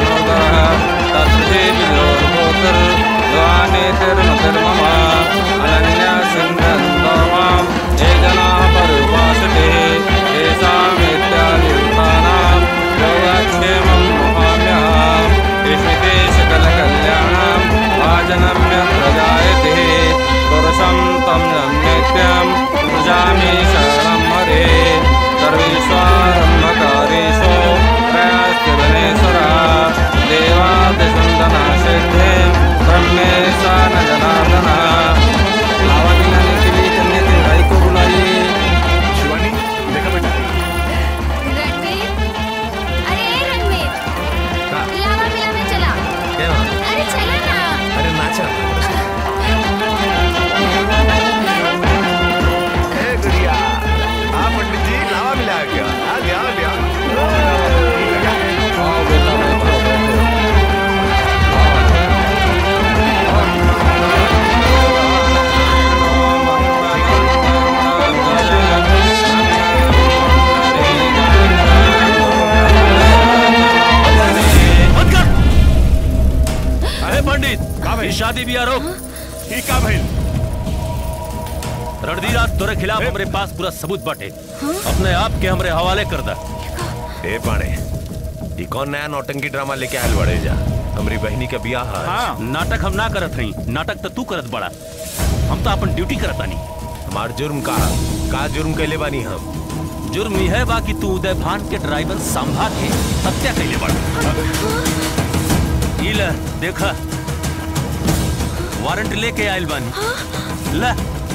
रणधीर आज तोरे खिलाफ हमरे पास पूरा सबूत बाटे अपने आप के हमरे हवाले कर दा ए पाणे ई कौन नया नौटंकी ड्रामा लेके आयल बड़े जा हमरी बहनी का बियाह है हाँ नाटक हम ना करत हई नाटक तो तू करत बड़ा हम तो अपन ड्यूटी करत बानी हमार जुर्म का का जुर्म कैले बानी हम जुर्म यह है बा कि तू उदय भान के ड्राइवर संभा के हत्या कैले बड़ा ई ले देखा वारंट लेके आयल बानी ले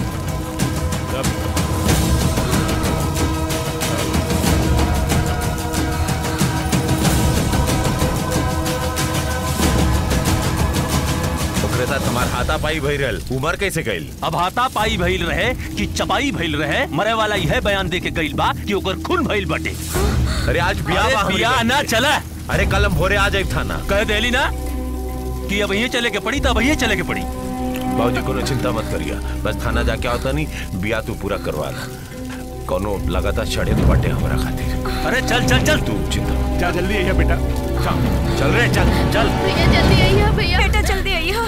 ओकरे साथ हमार हाथा पाई भई रहल उमर कैसे गइल अब हाथा पाई भइल रहे कि चपाई भइल रहे मरे वाला यह बयान दे के गइल बा कि ओकर खून भइल बटे अरे आज बियाह अरे बा हमरी बियाह बहन ना के। चला अरे कल हम भोरे आ जाए थाना कह देली ना कि अब ये चले के पड़ी तब ये चले के पड़ी बाबूजी कोनो चिंता मत करिए बस थाना जाके आवता नहीं बिया तू पूरा करवा ला कोनो लगातार चढ़े तो बाटे हमारा खातिर अरे चल चल चल तू चिंता जा जल्दी आइए बेटा चल रे चल चल भैया जल्दी आइए भैया बेटा जल्दी आइए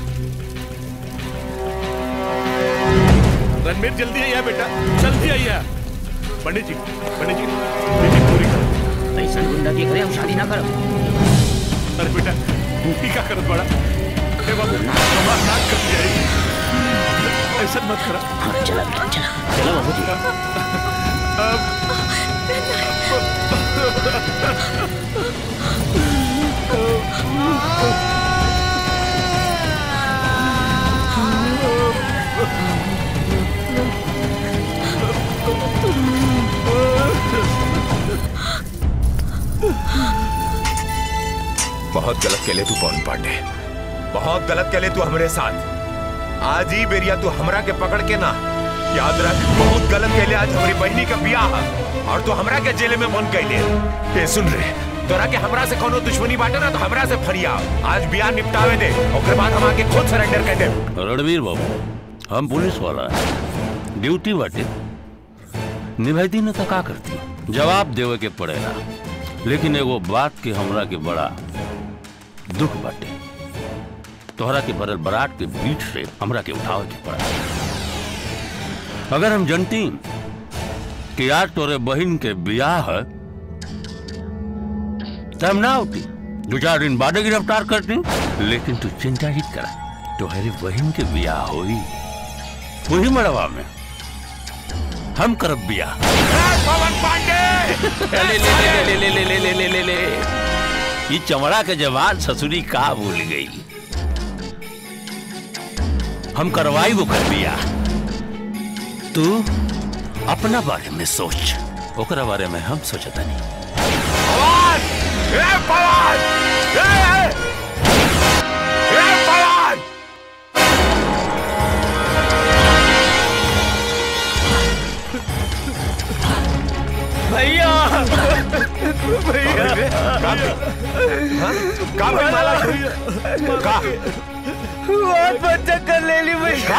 रणबीर जल्दी आइए बेटा जल्दी आइए पंडित जी पंडित जी बेटी पूरी करो ऐसा गुंडा की करे हम शादी ना करो अरे बेटा बूटी का करत बड़ा हे बाबू हमार नाक कट जाएगी ऐसा मत करा हाँ चला बेटा चला चला बाबू जी बहुत गलत केले तू पवन पांडे बहुत गलत केले तू हमारे साथ आज ही बेरिया तू हमरा के पकड़ के ना याद रख बहुत गलत केले आज हमारी बहनी का बियाह है और तू हमरा के जेल में मन कैले ए सुन रे तोरा के हमरा से कोनो दुश्मनी बाटे ना तो हमरा से फरिया आज बियाह निपटावे दे ओकर बाद हम आके खुद सरेंडर कर दे रणवीर बाबू हम पुलिस वाला है ड्यूटी बाटे निभाती न तो का करती जवाब देवे के पड़ेगा लेकिन एगो बात के हमरा के बड़ा दुख बाटे तोहरा के बरल बराट के बीच से हमरा के उठावे के पड़ा अगर हम जनती कि आज तोरे बहन के बियाह है तो हम ना होती दो चार दिन बाद गिरफ्तार करती लेकिन तू चिंता ही करा तुम्हारी बहन के बियाह हुई वही मड़वा में हम करब बियाह पवन पांडे ले ले ले ले ले ले ले ले ले ले ये चमड़ा के जवान ससुरी का भूल गई हम करवाई वो कर बियाह तू अपना बारे में सोच ओकरा बारे में हम सोचता नहीं ए पवन ए ए ए पवन भैया भैया का भाई माला का बहुत बच्चा कर ले ली भैया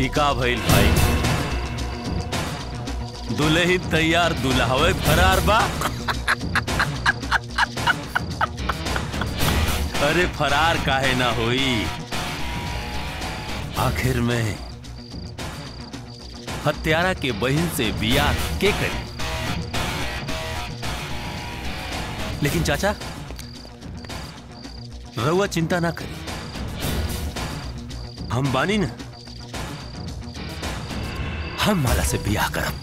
का भइल भाई दुल्हन तैयार दुल्हावे फरार बा अरे फरार काहे ना होई आखिर में हत्यारा के बहन से बियाह के करी लेकिन चाचा रउआ चिंता ना करी हम बानी ना हम माला से बियाह करब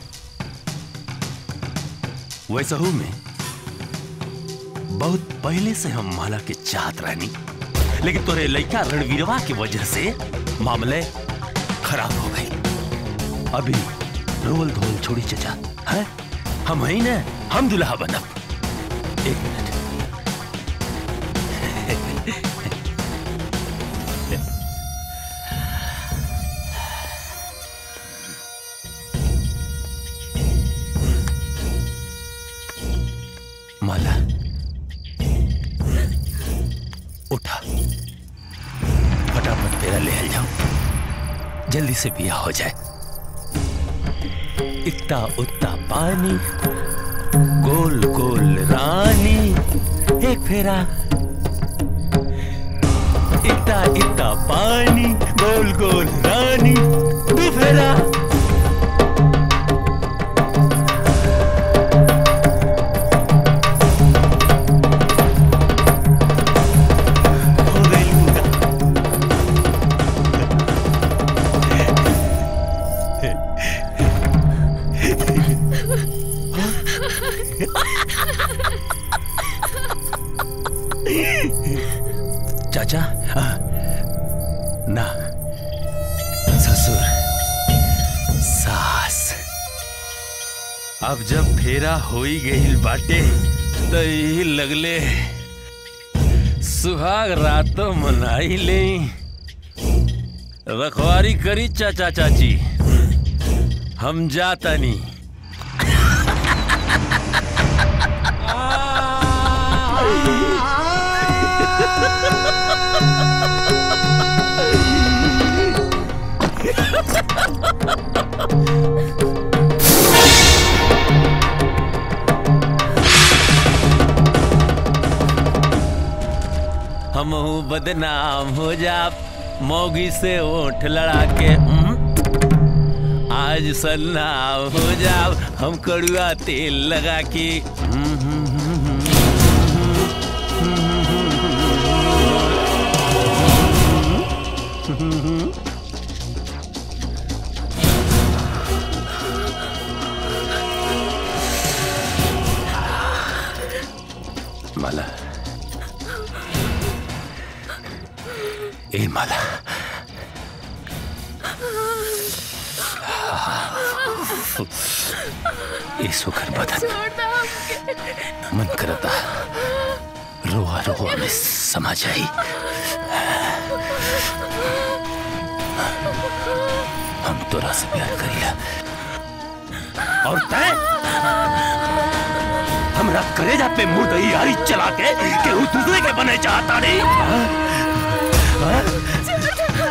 वैसहू में बहुत पहले से हम माला के चाहत रहनी लेकिन तोरे लड़का रणवीरवा की वजह से मामले खराब हो गए अभी रोल धोल छोड़ी चचा है हम ही ना हम दुल्हा बनब एक मिनट माला उठा फटाफट तेरा ले जाओ जल्दी से बिया हो जाए इतना उतना पानी गोल गोल रानी एक फेरा इतना इतना पानी गोल गोल रानी दो फेरा चाचा आ, ना ससुर सास अब जब फेरा होई गईल बाटे तो यही लगले सुहाग रातों मनाई ले रखवारी करी चाचा चाची हम जाता नहीं हम बदनाम हो जा मौगी से ओठ लड़ा के हम्म? आज सन्नाम हो जा हम कड़ुआ तेल लगा के हम्म, हम्म, हम्म, हम्म, हम्म। माला ए माला ए सुखर बदन मन करता रोआ रोआ में समा जाई हम तोरा से प्यार करिया और तय हमरा करेजा पे मुर्दई यारी चला के केहू दूसरे के बने चाहता नहीं हाँ? हाँ?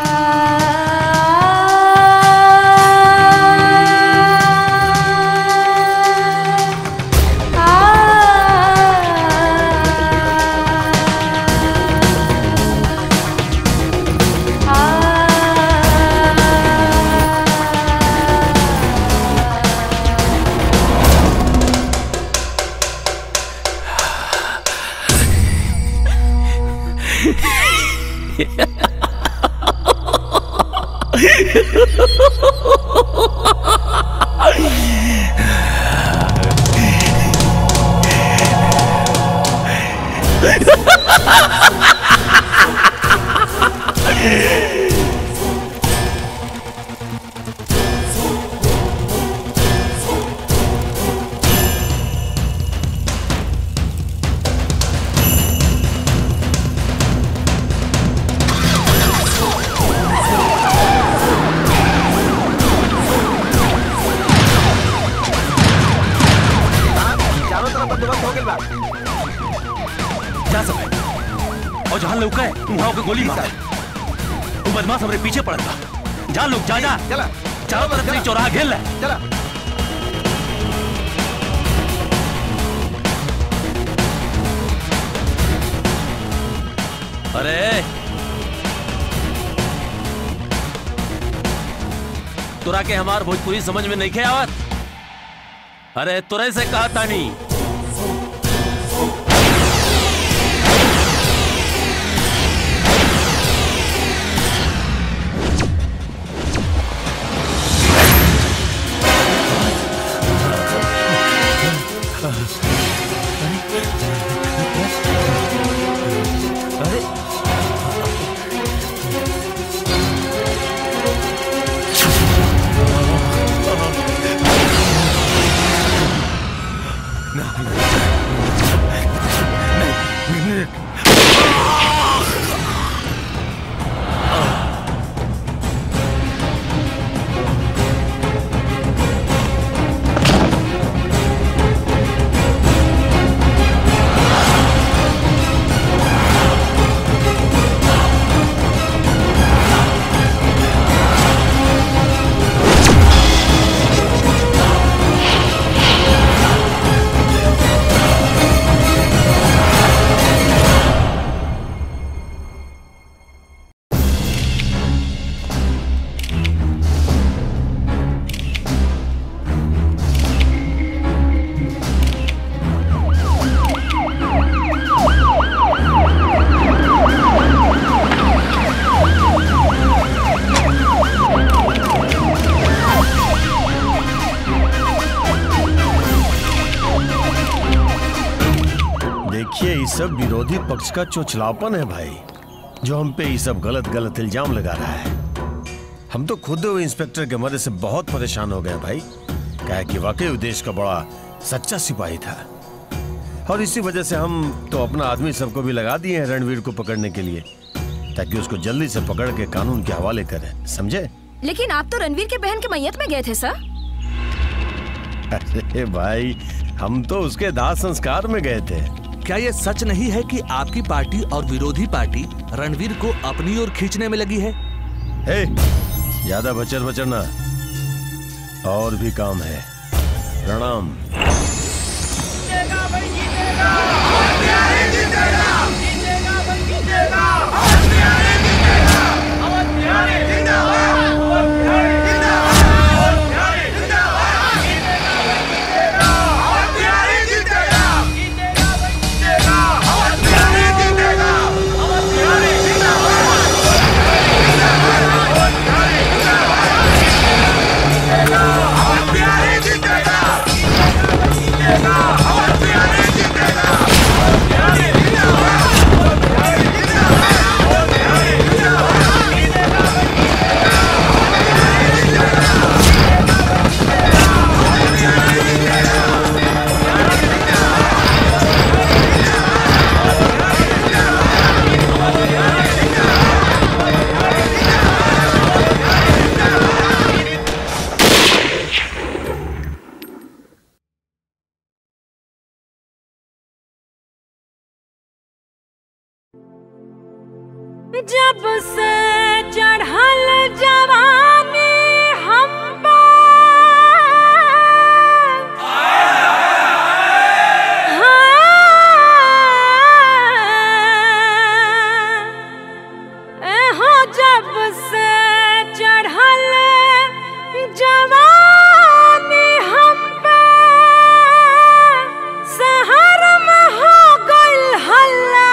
चारों तरफ बंदोबस्त हो गइल बा जा सब और जहां लौका है वहां के गोली मार वो बदमाश हमरे पीछे पड़ल बा जा लोग जा जा चला चारों तरफ से चौराहा घेर ले चला अरे तुरा के हमार भोजपुरी समझ में नहीं खे आवत अरे तुरे से कहा तानी अरे देखिए ये सब विरोधी पक्ष का चोचलापन है भाई जो हम पे ये सब गलत गलत इल्जाम लगा रहा है हम तो खुद वो इंस्पेक्टर के मदद से बहुत परेशान हो गए भाई क्या कि वाकई वो देश का बड़ा सच्चा सिपाही था और इसी वजह से हम तो अपना आदमी सबको भी लगा दिए हैं रणवीर को पकड़ने के लिए ताकि उसको जल्दी से पकड़ के कानून के हवाले करें समझे लेकिन आप तो रणवीर के बहन के मैयत में गए थे सर अरे भाई हम तो उसके दाह संस्कार में गए थे क्या ये सच नहीं है कि आपकी पार्टी और विरोधी पार्टी रणवीर को अपनी ओर खींचने में लगी है हे ज्यादा बचर बचरना और भी काम है प्रणाम जब से चढ़ल जवानी हम हो जब से चढ़ल जवानी हम शहर में हो गइल हल्ला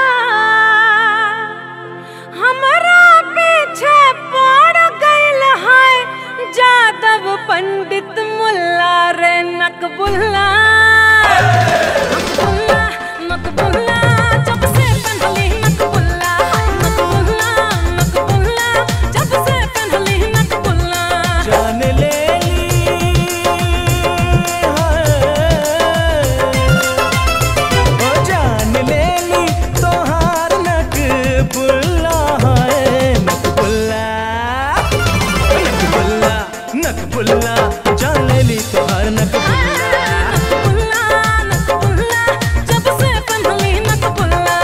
हमरा पीछे पड़ गइल है जादव पंडित मुल्ला रे नकबुल्ला नकबुल्ला नकबुल्ला जब से पहली नकबुल्ला नकबुल्ला नकबुल्ला जब से पहली नकबुल्ला जान ले ओ जान ले ली तोहार नक बुल्ला है नक बुल्ला नक बुल्ला नक बुल्ला जान ले ली तोहार नक बुल्ला जब से पहली नकबुल्ला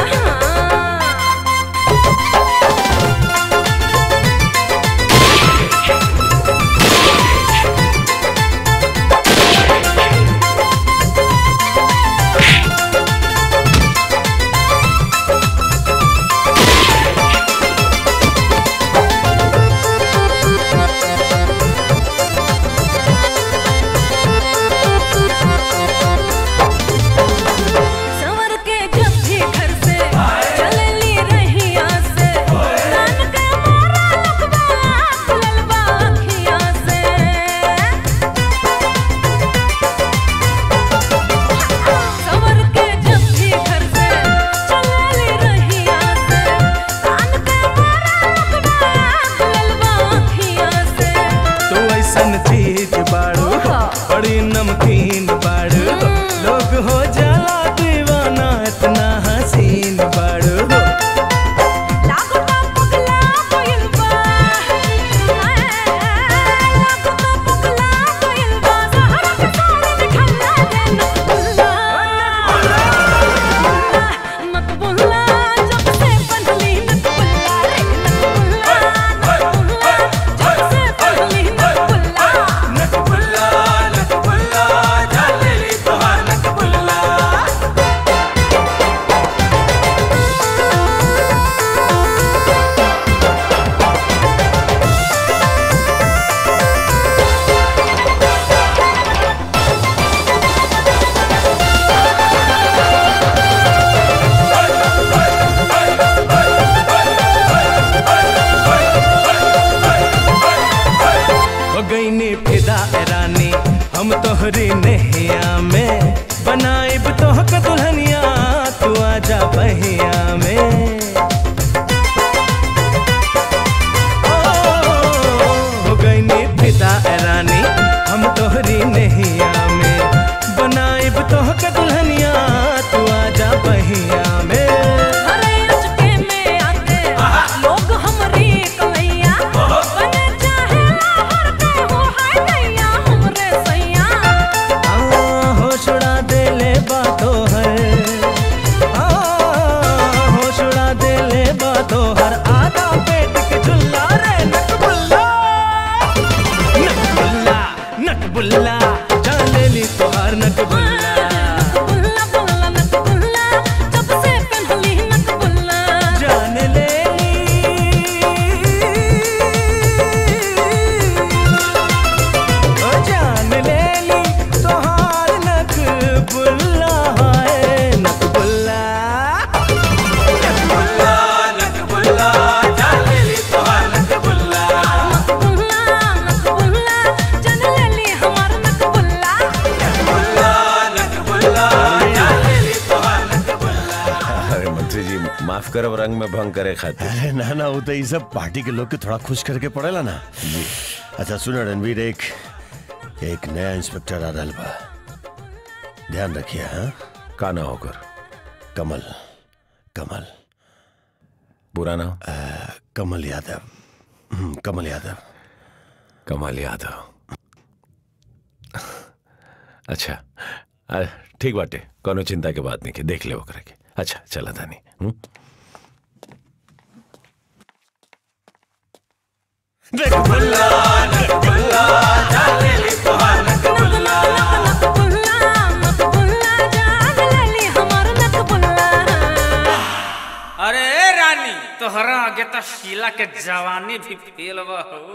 ऐसन चीज बाड़ू बड़ी नमकीन बाड़ू लोग हो जाला दीवाना इतना हसीन बाड़ू हो गई नी फिदा ए रानी हम तोहरी नहिया में बनाइब तोहक दुल्हनिया तू आजा बहिया में ओ, हो गई नी फिदा ए रानी हम तोहरी नहिया में बनाइब तोहक दुल्हनिया तू आजा बहिया में लोग हमरी कलैया बने चाहे हर के हो हाय दैया हमरे सैया आ, होश उड़ा दे ले बातों है आ, होश उड़ा दे ले बातों हर आधा पेट के झुल्ला रे नटबुल्ला नटबुल्ला नटबुल्ला जान ले ली तोहार नटबुल्ला जान ले ओ जान ले ली तोहार नटबुल्ला है नटबुल्ला नटबुल्ला नटबुल्ला जान ले ली तोहार नटबुल्ला नटबुल्ला नटबुल्ला जान ले ली तोहार अरे मंत्री जी माफ करब रंग में भंग करे खातिर अरे ना ना वो तो ये सब पार्टी के लोग के थोड़ा खुश करके पड़ेला ना जी अच्छा सुनो रणवीर एक एक नया इंस्पेक्टर आ रहल बा ध्यान रखिए हाँ का ना होकर कमल कमल बुरा नाम कमल यादव हम्म, कमल यादव कमाल यादव अच्छा आ, ठीक बाटे कोनो चिंता के बात नहीं के देख ले ओकरा के अच्छा चला तानी हम्म? नटबुल्ला नटबुल्ला जान ले ली तोहार नटबुल्ला अरे रानी तोहरा आगे तो शीला के जवानी भी फेल बा हो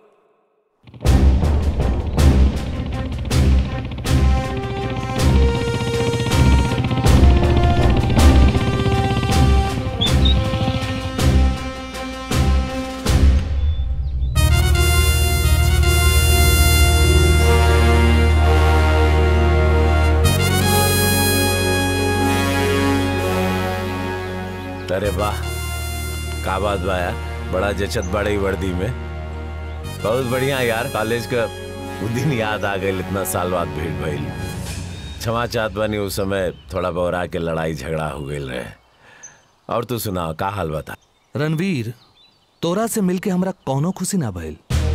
अरे वाह का बात बा यार बड़ा जचत बड़ी वर्दी में बहुत बढ़िया यार कॉलेज का वो दिन याद आ गई इतना साल बाद भीड़ भइल क्षमा चाहत बानी उस समय थोड़ा बौरा के लड़ाई झगड़ा हो गई रहे और तू सुना का हाल बता रणवीर तोरा से मिलके हमरा कौनो खुशी ना भइल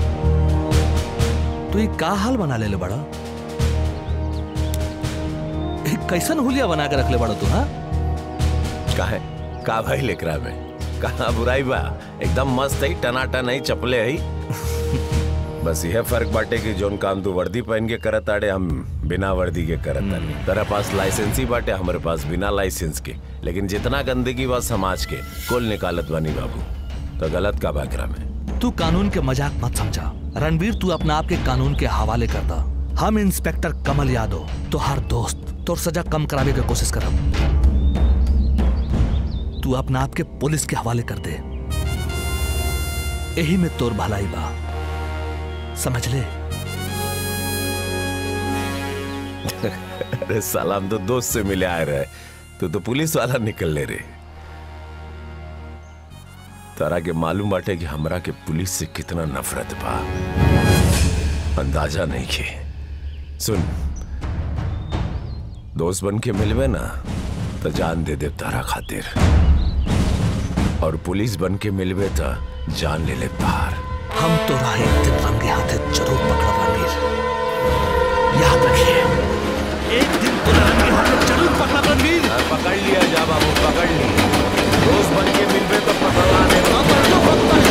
तू ये का हाल बना ले बड़ा एक कैसन हुलिया बना के रख ले बड़ा तू हाँ काहे का भाई लेकरा में कहा बुराई बा एकदम मस्त है टनाटन है चपले है बस यह फर्क बाटे कि जोन काम तू वर्दी पहन के करत आड़े हम बिना वर्दी के करत तानी तेरा पास लाइसेंस ही बाटे हमारे पास बिना लाइसेंस के लेकिन जितना गंदगी बा समाज के कुल निकालत बानी बाबू तो गलत का बाकरा में तू कानून के मजाक मत समझा रणवीर तू अपना आप के कानून के हवाले करता हम इंस्पेक्टर कमल यादव तो हर दोस्त तोर सजा कम करावे के कोशिश करब तू अपना आप के पुलिस के हवाले कर दे यही में तोर भलाई बा समझ ले अरे साला हम तो दोस्त से मिले आए रहे तू तो पुलिस वाला निकल ले रे तारा के मालूम बाटे कि हमरा के पुलिस से कितना नफरत बा अंदाजा नहीं खे सुन दोस्त बन के मिलवे ना तो जान दे दे तारा खातिर और पुलिस बन के मिलवे तो जान ले ले तार हम तो राह एक दिन रंगे हाथे जरूर पकड़ा रणवीर याद रखिए एक दिन तो रंगे हाथे जरूर पकड़ा रणवीर पकड़ लिया जा बाबू पकड़ लिया दोस्त बन के मिलवे तो पकड़वा दे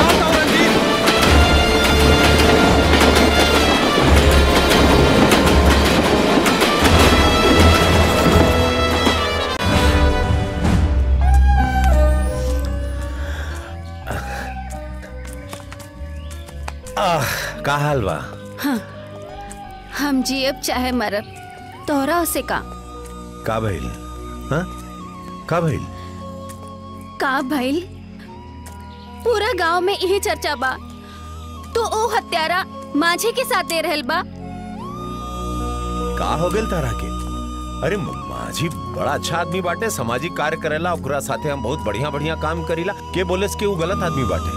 आह का हाल बा हाँ हम जियब चाहे मरब तोहरा से का का भइल हाँ का भइल का भइल पूरा गांव में यही चर्चा बा तो ओ हत्यारा माझे के साथ दे रहल बा का हो गेल तारा के अरे म- माझी बड़ा अच्छा आदमी बाटे सामाजिक कार्य करेला ओकरा साथे हम बहुत बढ़िया बढ़िया काम करीला के बोले के वो गलत आदमी बाटे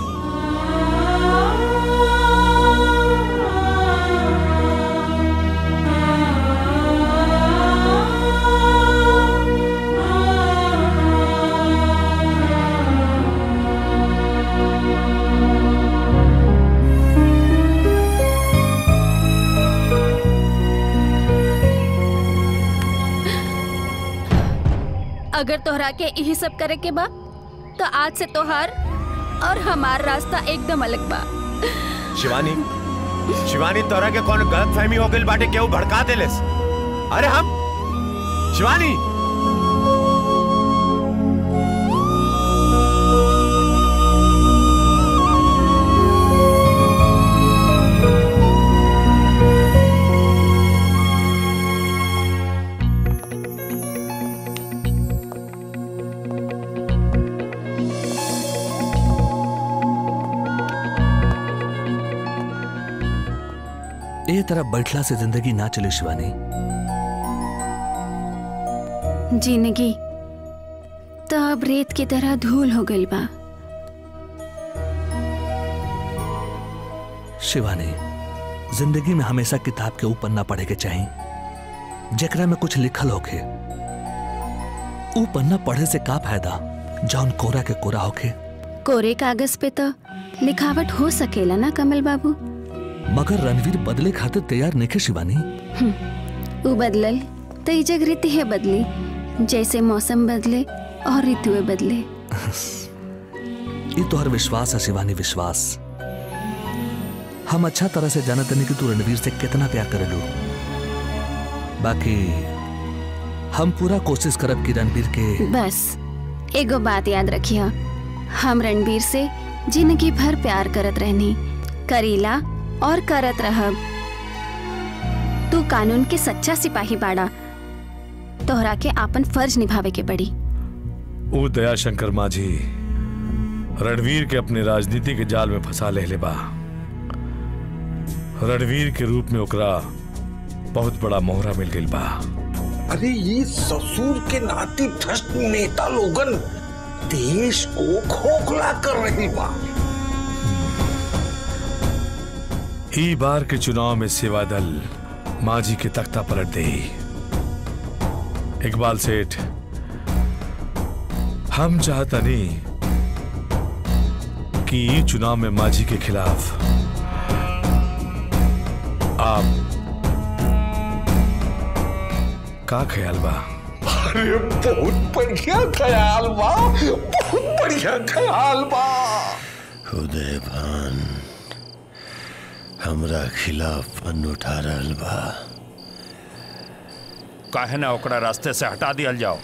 अगर तोहरा के यही सब करे के बा तो आज से तोहार और हमार रास्ता एकदम अलग बा शिवानी शिवानी तोरा के कौन गलत फहमी हो गई बाटे केहू भड़का देलेस अरे हम शिवानी ए तरह बैठला से जिंदगी ना चले शिवानी जिंदगी तो अब रेत की तरह धूल हो गई बा शिवानी जिंदगी में हमेशा किताब के ऊपर ना पढ़े के चाहिए जेकरा में कुछ लिखल होखे ऊ पन्ना पढ़े से का फायदा जौन कोरा के कोरा होखे कोरे कागज पे तो लिखावट हो सकेला ना कमल बाबू मगर रणवीर बदले खातिर तैयार नहीं शिवानी हम्म, ऊ बदलल तो ई जग रीति है बदली जैसे मौसम बदले और ऋतुएं बदले ये तो हर विश्वास है शिवानी विश्वास हम अच्छा तरह से जानते नहीं कि तू रणवीर से कितना प्यार करेलू बाकी हम पूरा कोशिश करब कि रणवीर के बस एगो बात याद रखिए हम रणबीर से जिंदगी भर प्यार करत रहनी करीला और करत रहब तू कानून के सच्चा सिपाही बाड़ा तोहरा के आपन फर्ज निभावे के पड़ी वो दयाशंकर माझी रणवीर के अपने राजनीति के जाल में फंसा ले ले बा रणवीर के रूप में ओकरा बहुत बड़ा मोहरा मिल गई बा अरे ये ससुर के नाती भ्रष्ट नेता लोगन देश को खोखला कर रही बा ई बार के चुनाव में सेवा दल माझी के तख्ता पलट दे इकबाल सेठ हम चाहता नहीं कि ई चुनाव में माझी के खिलाफ आप का ख्याल बा अरे बहुत बढ़िया ख्याल बा बहुत बढ़िया ख्याल बा उदय भान हमरा खिलाफ पन उठा रहल बा काहे ना ओकरा रास्ते से हटा दियल जाओ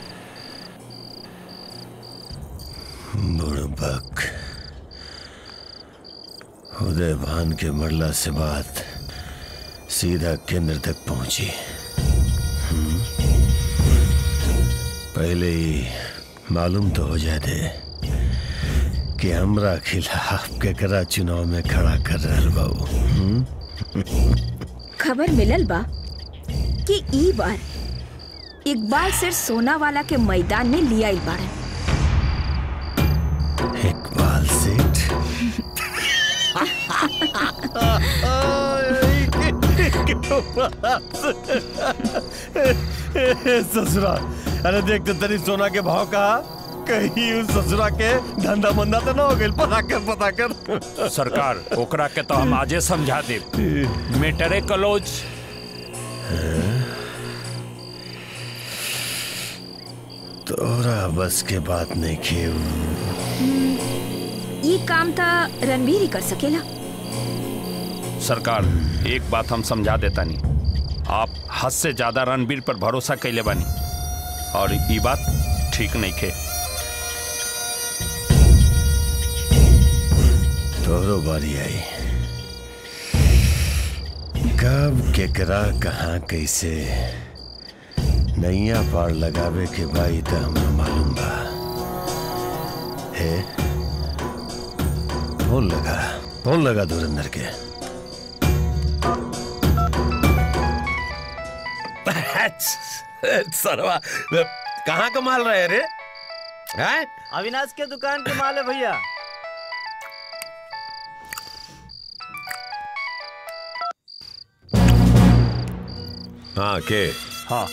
बुड़बक उदय भान के मरला से बात सीधा केंद्र तक पहुंची हम्म? पहले ही मालूम तो हो जाए दे कि हमरा खिलाफ केकरा चुनाव में खड़ा कर रहल बाबू हम्म? खबर मिलल बा कि ई बार इकबाल सिर सोना वाला के मैदान में लिया आइल बाड़न इकबाल सेठ ससुरा अरे देख तो तनी सोना के भाव कहा कहीं उस ससुरा के धंधा मंदा तो ना हो गई पता कर पता कर सरकार ओकरा के तो हम आजे समझा दे मेटरे कलोज तोरा बस के बात नहीं खेव ये काम था रणवीर ही कर सकेला सरकार एक बात हम समझा देता नहीं आप हद से ज्यादा रणबीर पर भरोसा कैले बानी और ये बात ठीक नहीं खे तोरो बारी आई कब केकरा कहाँ कैसे नैया पार लगावे के भाई तो हमरा मालूम बा हे फोन लगा फोन लगा धुरंधर के सरवा कहाँ का माल रहे रे हैं अविनाश के दुकान के माल है भैया हाँ के हाँ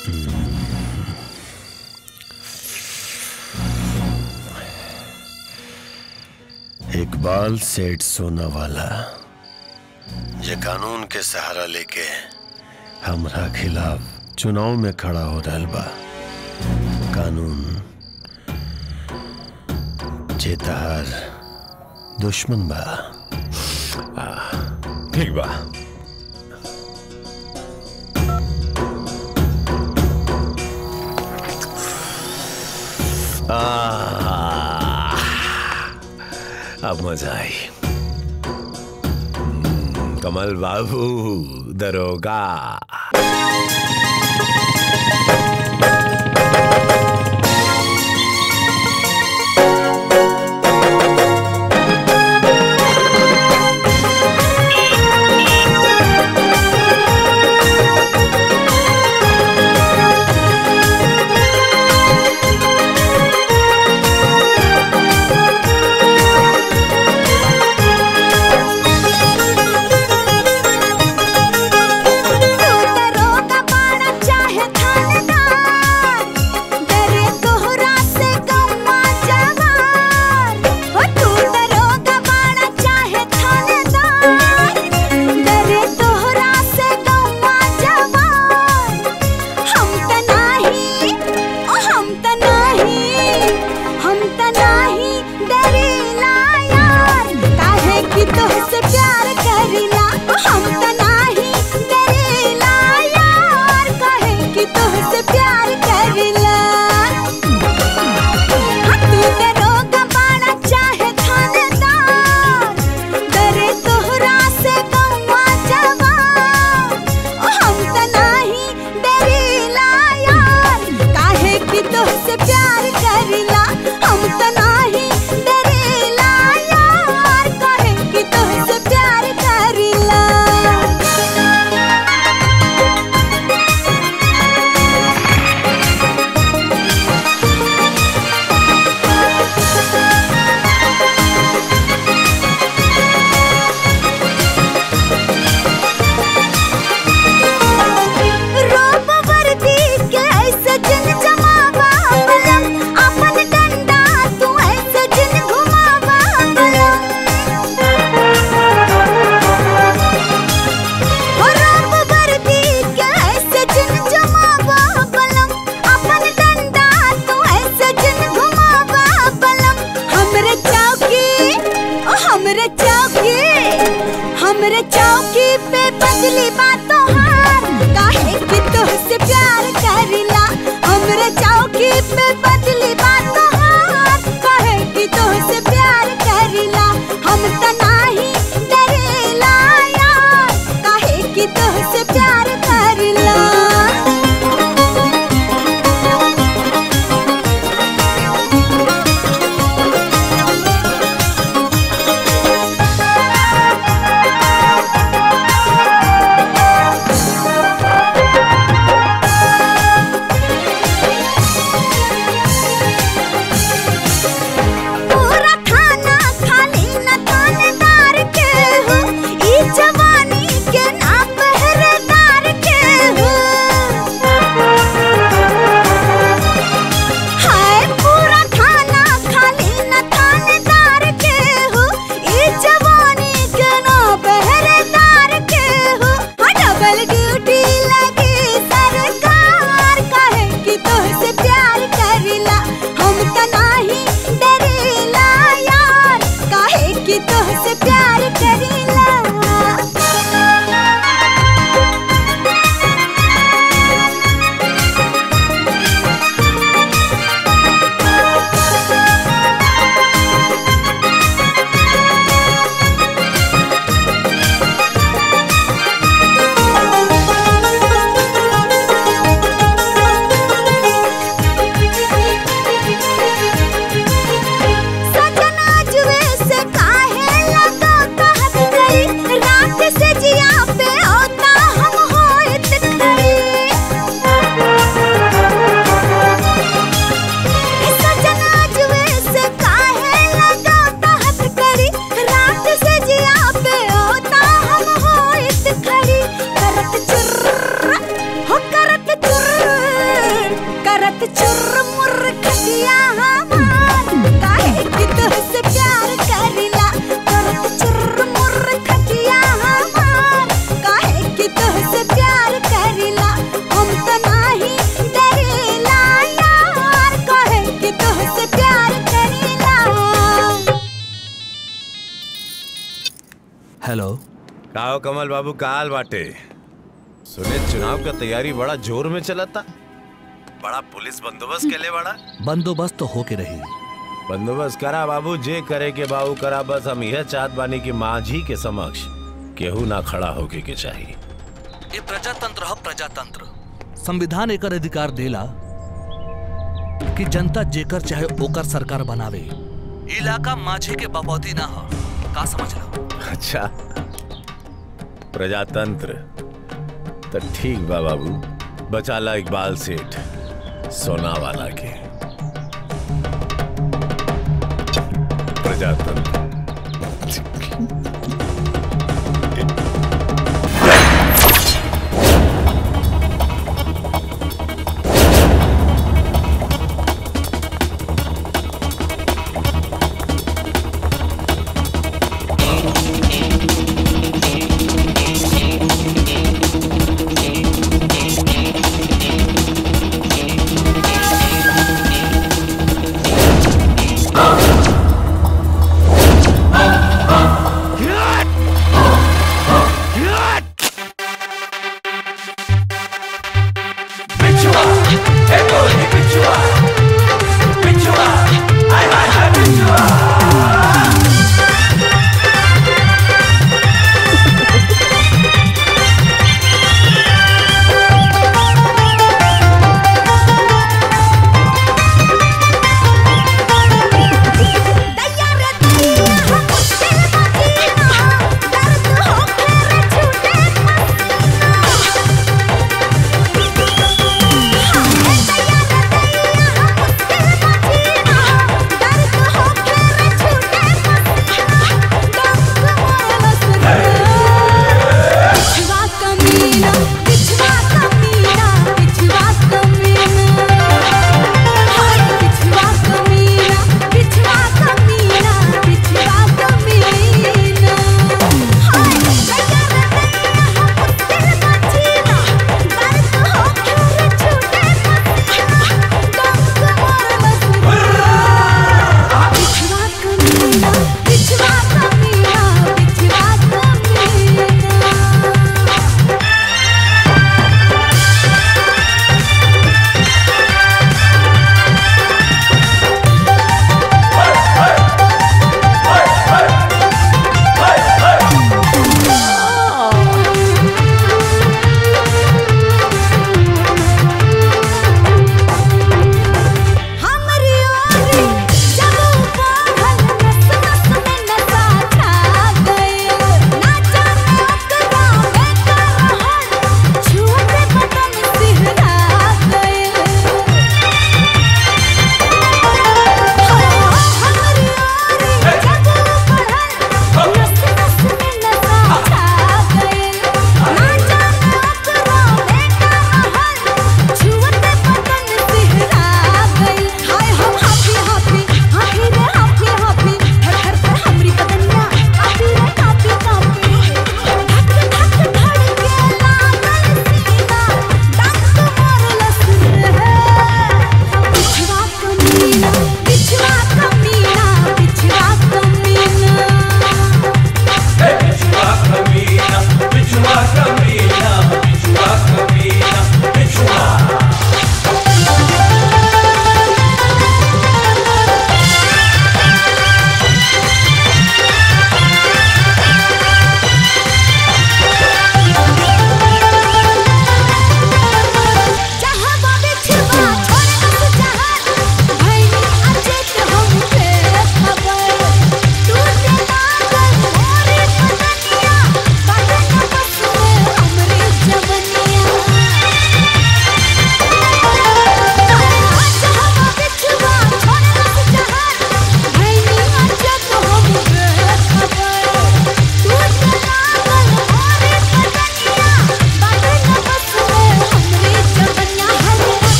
इकबाल सेठ सोना वाला ये कानून के सहारा लेके हमरा खिलाफ चुनाव में खड़ा हो रहा बा कानून चेतार दुश्मन बा ठीक बा आह, अब मजा आई हम्म, कमल बाबू दरोगा रोका पाड़ हेलो काओ कमल बाबू काल बाटे सुने चुनाव का तैयारी बड़ा जोर में चला था बड़ा पुलिस बंदोबस्त के लिए बड़ा बंदोबस्त तो होके रही बंदोबस्त करा बाबू जे करे के बाबू करा बस हम यह चाहत बानी कि माझी के समक्ष केहू ना खड़ा होके के चाहिए ये प्रजातंत्र है प्रजातंत्र संविधान एकर अधिकार देला कि जनता जेकर चाहे ओकर सरकार बनावे इलाका माझे के बपौती ना हो का समझ लो अच्छा प्रजातंत्र तो ठीक बा बाबू बचाला इकबाल सेठ सोना वाला के प्रजातंत्र दर्द हो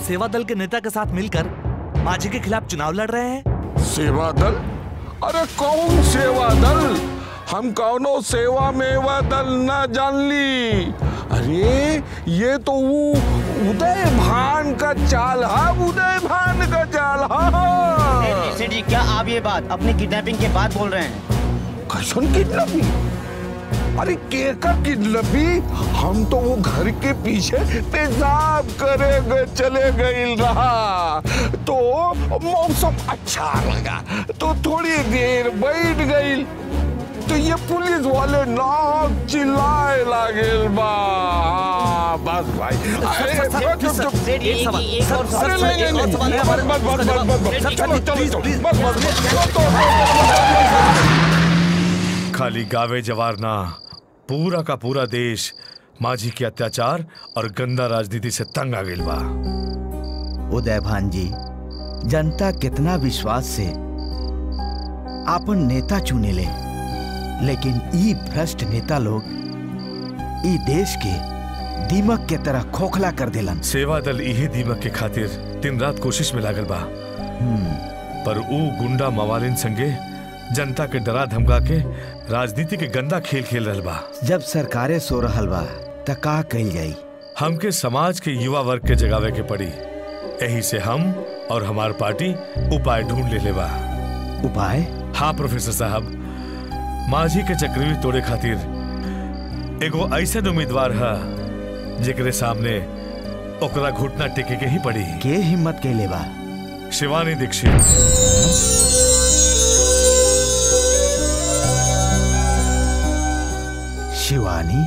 सेवा दल के नेता के साथ मिलकर माझी के खिलाफ चुनाव लड़ रहे हैं सेवा दल अरे कौन सेवा दल हम कौनो सेवा मेवा दल ना जान ली अरे ये तो वो उदय भान का चाल है उदय भान का चाल है सेठ जी क्या आप ये बात अपनी किडनैपिंग के बाद बोल रहे हैं कैसन किडनैपिंग अरे केका किडनैपी हम तो वो घर के पीछे पेशाब करे गए चले गए रहा तो मौसम अच्छा लगा तो थोड़ी देर बैठ गई तो ये पुलिस वाले नाक चिल्लाए लागे बा हाँ, बस भाई अरे चुप चुप चुप अरे नहीं नहीं नहीं बस बस बस बस बस बस चलो चलो चलो बस बस बस खाली गावे जवार ना पूरा का पूरा देश माझी के अत्याचार और गंदा राजनीति से तंग आ गइल बा उदय भान जी जनता कितना विश्वास से आपन नेता चुने ले लेकिन ई भ्रष्ट नेता लोग ई देश के दीमक के तरह खोखला कर देलन सेवा दल यही दीमक के खातिर दिन रात कोशिश में लागल बा पर ऊ गुंडा मवालिन संगे जनता के डरा धमका के राजनीति के गंदा खेल खेल रहल बा जब सरकारें सो रहल बा त का कही जाई हमके समाज के युवा वर्ग के जगावे के पड़ी यही से हम और हमार पार्टी उपाय ढूंढ ले ले बा उपाय हाँ प्रोफेसर साहब माझी के चक्रव्यूह तोड़े खातिर एगो ऐसा उम्मीदवार है जेकरे सामने ओकरा घुटना टेके के ही पड़ी के हिम्मत के लेबा शिवानी दीक्षित शिवानी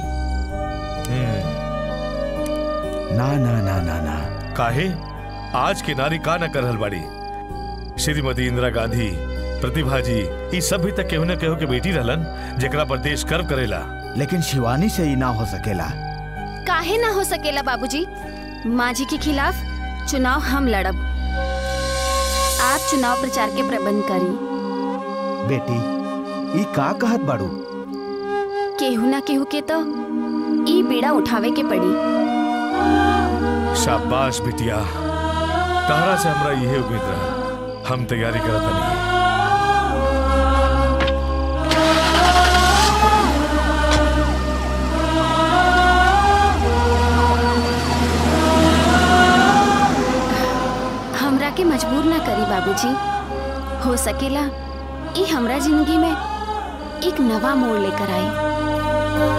ना ना ना ना ना काहे आज की नारी का न करहल बाड़ी श्रीमती इंदिरा गांधी प्रतिभा जी ई सब भी तक केहू न केहू के बेटी रहलन जेकरा पर देश गर्व करेला लेकिन शिवानी से ही ना हो सकेला काहे ना हो सकेला बाबूजी माझी के खिलाफ चुनाव हम लड़ब आप चुनाव प्रचार के प्रबंध करी बेटी ई का कहत बाड़ू केहू ना केहू के तो ई बीड़ा उठावे के पड़ी शाबाश बिटिया तहरा से हमरा यही उम्मीद रहा हम तैयारी करत नहीं हमरा के मजबूर ना करी बाबूजी हो सकेला ई हमरा जिंदगी में एक नवा मोड़ लेकर आई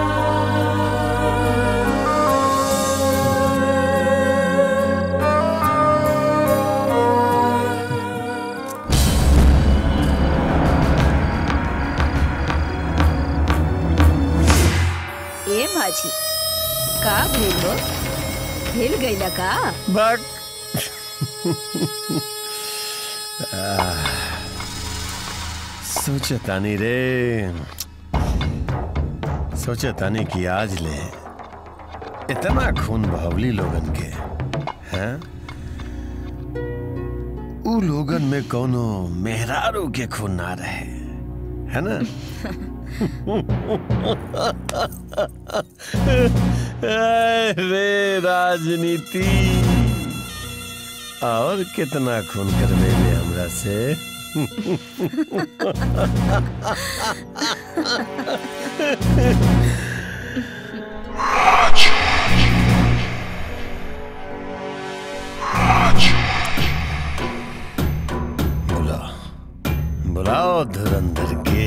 ए भाजी का भेल हो भेल गईला का बट सोचे तानी रे सोचे तानी कि आज ले इतना खून बहवली लोगन के हैं उ लोगन में कोनो मेहरारू के खून ना रहे है ना अरे राजनीति और कितना खून करवे में हमरा से बुलाओ बुलाओ धुरंधर के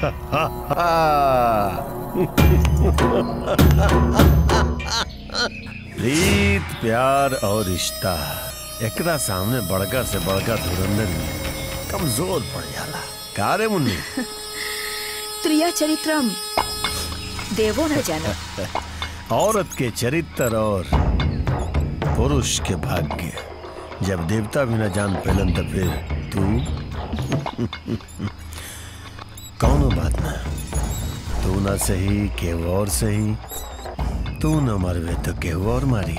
प्रीत प्यार और रिश्ता एकरा सामने बड़का से बड़का धुरंधर में कमजोर पड़ जाला का रे मुन्नी त्रिया चरित्रम देवो न जाना औरत के चरित्र और पुरुष के भाग्य जब देवता भी न जान पेलन तो फिर तू कौनो बात ना तू ना सही केहू और सही तू न मरवे तो केहू और मारी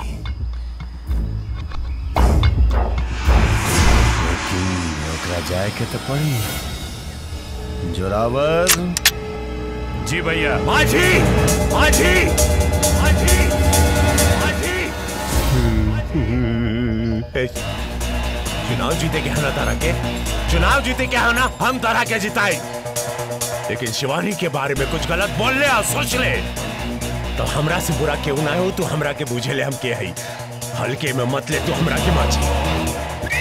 लेकिन ओकरा जाए के तो पड़ी जोरावर जी भैया माझी माझी माझी माझी जीते के है ना तारा के चुनाव जीते क्या है ना हम तारा के जिताए लेकिन शिवानी के बारे में कुछ गलत बोल ले और सोच ले तो हमरा से बुरा क्यों ना हो तू हमरा के बूझे ले हम के हई हल्के में मत ले तू हमरा के माची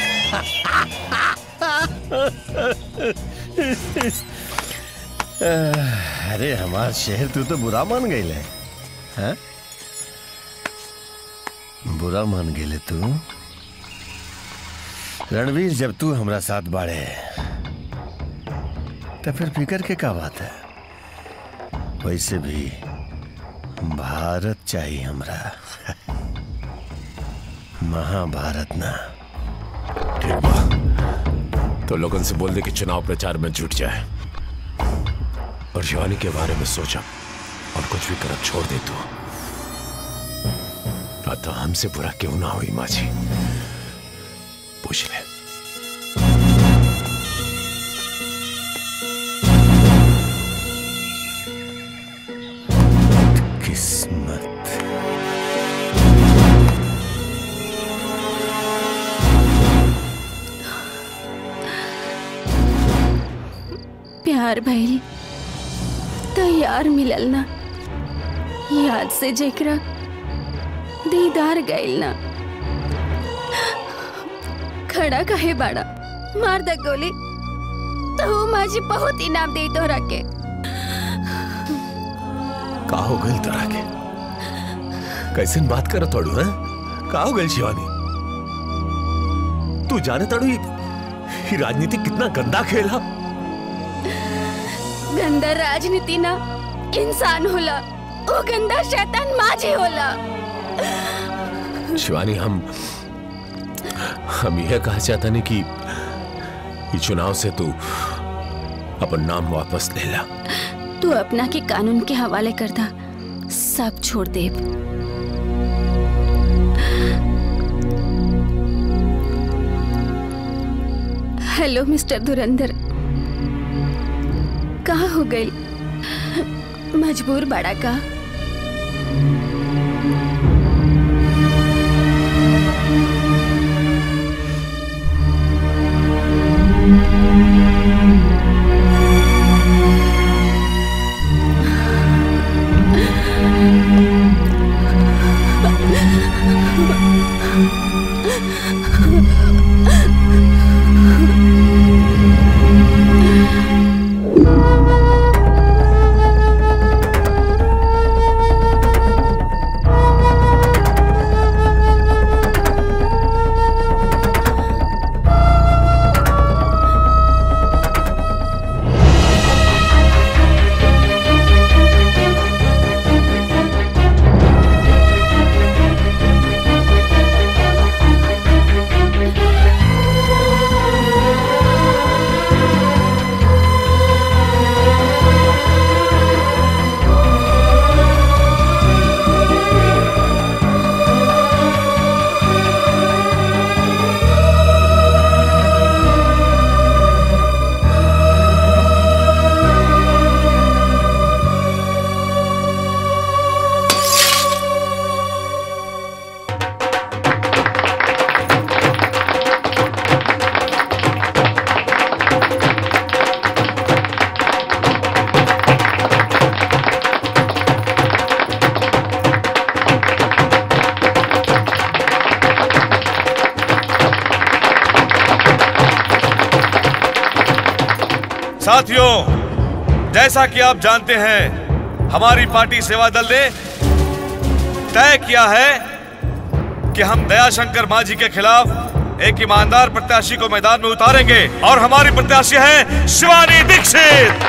अरे हमार शहर तू तो बुरा मान गई है हैं? बुरा मान गई तू रणवीर जब तू हमरा साथ बाड़े तो फिर फिकर के का बात है वैसे भी भारत चाहिए हमरा महाभारत ना ठीक बा तो लोगन से बोल दे कि चुनाव प्रचार में जुट जाए और शिवानी के बारे में सोचा और कुछ भी करब छोड़ दे तू ना तो हमसे बुरा क्यों ना हुई माझी पूछ ले किस्मत प्यार भइल तैयार मिलल ना याद से जेकरा दीदार गइल ना खड़ा कहे बाड़ा मार द गोली तो माझी बहुत इनाम दे तोहरा के का हो गई तोरा के कैसे बात कर तोड़ू है का हो गई शिवानी तू जाने तड़ू ये ये राजनीति कितना गंदा खेल है गंदा राजनीति ना इंसान होला वो गंदा शैतान माझी होला शिवानी हम हम यह कहा चाहता नहीं कि ये चुनाव से तू अपन नाम वापस ले ला तू अपना के कानून के हवाले कर दा सब छोड़ दे हेलो मिस्टर धुरंधर कहा हो गई मजबूर बड़ा का साथियों जैसा कि आप जानते हैं हमारी पार्टी सेवा दल ने तय किया है कि हम दयाशंकर मांझी के खिलाफ एक ईमानदार प्रत्याशी को मैदान में उतारेंगे और हमारी प्रत्याशी है शिवानी दीक्षित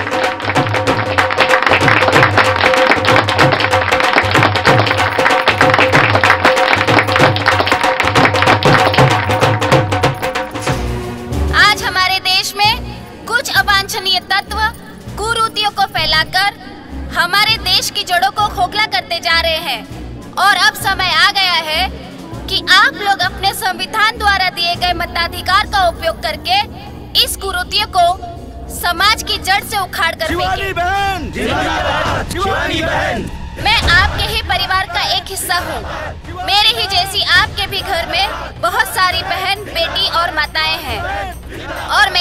आज हमारे देश में कुछ अवांछनीय तत्व कुरीतियों को फैलाकर हमारे देश की जड़ों को खोखला करते जा रहे हैं और अब समय आ गया है कि आप लोग अपने संविधान द्वारा दिए गए मताधिकार का उपयोग करके इस कुरीतियों को समाज की जड़ से उखाड़ कर शिवानी बहन! जिंदाबाद! शिवानी बहन! मैं आपके ही परिवार का एक हिस्सा हूँ मेरे ही जैसी आपके भी घर में बहुत सारी बहन बेटी और माताएं हैं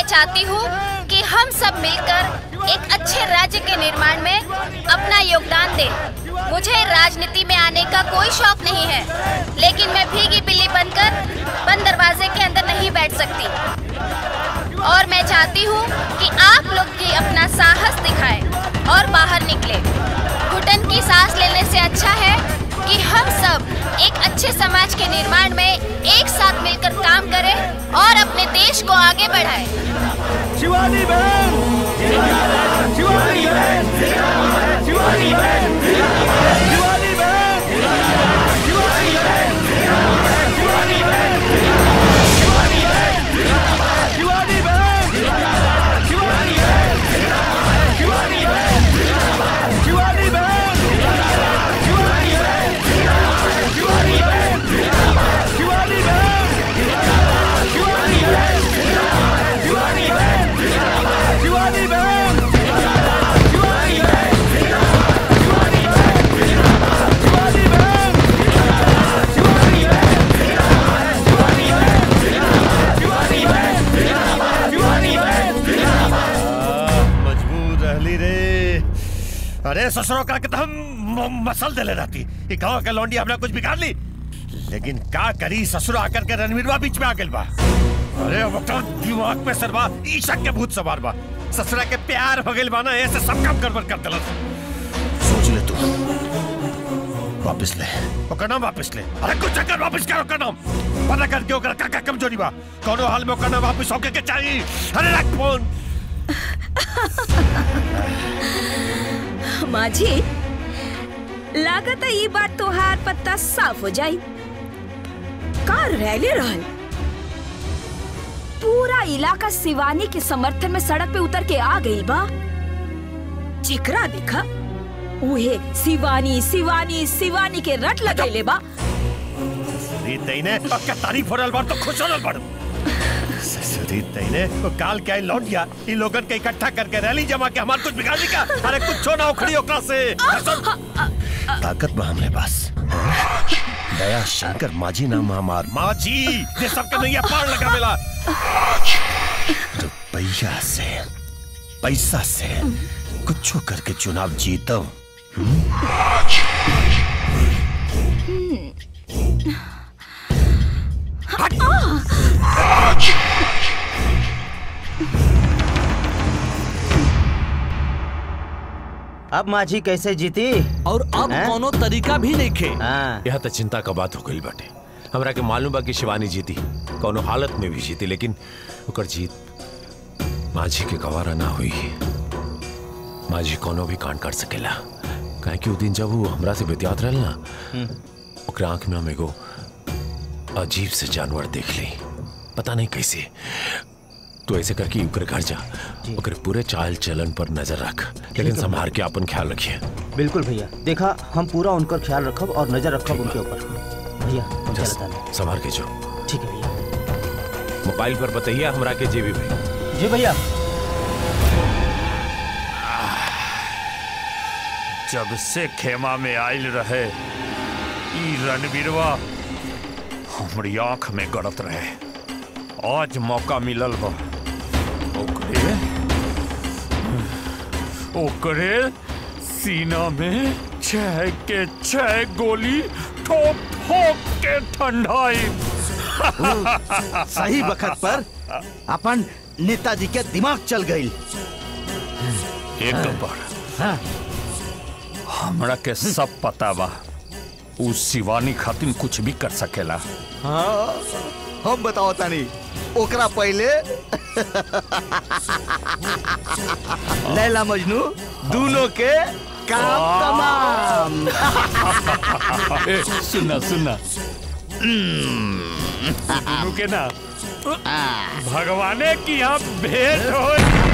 चाहती हूँ कि हम सब मिलकर एक अच्छे राज्य के निर्माण में अपना योगदान दें मुझे राजनीति में आने का कोई शौक नहीं है लेकिन मैं भीगी बिल्ली बनकर बंद दरवाजे के अंदर नहीं बैठ सकती और मैं चाहती हूँ कि आप लोग भी अपना साहस दिखाएं और बाहर निकले घुटन की सांस लेने से अच्छा है कि हम सब एक अच्छे समाज के निर्माण में एक साथ मिलकर काम करें और अपने देश को आगे बढ़ाएं। शिवानी बहन शिवानी बहन शिवानी बहन शिवानी बहन शिवानी बहन शिवानी बहन शिवानी बहन शिवानी बहन शिवानी बहन शिवानी बहन शिवानी बहन शिवानी बहन शिवानी बहन शिवानी बहन शिवानी बहन शिवानी बहन शिवानी बहन शिवानी बहन मजबूर रहली रे अरे ससुरो का के तो हम म- मसल देले रहती ई गांव के लौंडी हमरा कुछ बिगाड़ ली लेकिन का करी ससुरो आकर के रणवीरवा बीच में आ गेल बा अरे अब तो दिमाग में सरबा ईशक के भूत सवार बा ससुरा के प्यार हो गेल बा ना ऐसे सब काम गड़बड़ कर देलस सोच ले तू वापस ले ओकर नाम वापस ले अरे कुछ चक्कर वापस कर ओकर नाम पता करके ओकर का का कमजोरी बा कोनो हाल में ओकर नाम वापस होके के चाहिए अरे रख फोन माझी लागत है ये बात तोहार पत्ता साफ हो जाई का रैली रहल पूरा इलाका शिवानी के समर्थन में सड़क पे उतर के आ गई बा चिकरा देखा उहे शिवानी शिवानी शिवानी के रट लगैले बा ससुरी तईने ओकर तारीफ हो रहल बार तो खुश हो रहल बार ससुरी तईने वो काल के आई लौट गया इन लोगन के इकट्ठा करके रैली जमा के हमार कुछ बिगाड़ दी का अरे कुछ ना उखड़ी ओकरा से सुन ताकत बा हमरे पास दया शंकर माझी नाम हमार माझी ये सब के नैया पार लगा मिला रुपया से पैसा से कुछ करके चुनाव जीतो अब माझी कैसे जीती और अब कोनो तरीका भी नहीं खे यह तो चिंता का बात हो गई बाटे हमरा के मालूम बा कि शिवानी जीती कोनो हालत में भी जीती लेकिन ओकर जीत माझी के गवारा ना हुई माझी कोनो भी कांड कर सकेला काहे कि उ दिन जब वो हमरा से बेतियात रहल ना ओकरा आंख में हम एगो अजीब से जानवर देख ली पता नहीं कैसे तू ऐसे करके ओकर घर जा ओकर पूरे चाल चलन पर नजर रख लेकिन है संभाल के अपन ख्याल रखिए बिल्कुल भैया देखा हम पूरा उनका ख्याल रखब और नजर रखब उनके ऊपर भैया हम चलता नहीं संभाल के जो ठीक है भैया मोबाइल पर बताइए हमरा के जेबी भाई जी भैया जब से खेमा में आयल रहे ई रणवीरवा हमारी आंख में गड़त रहे आज मौका मिलल बा ओकरे ओकरे सीना में छह के छह गोली ठोक ठोक के ठंडाई सही वक्त पर अपन नेताजी के दिमाग चल गई एक नंबर हमरा के सब पता बा उ शिवानी खातिर कुछ भी कर सकेला हाँ हम बताओ तानी ओकरा पहले लैला मजनू दोनों के काम तमाम ए, सुनना सुनना दोनों के ना भगवाने की यहाँ भेंट हो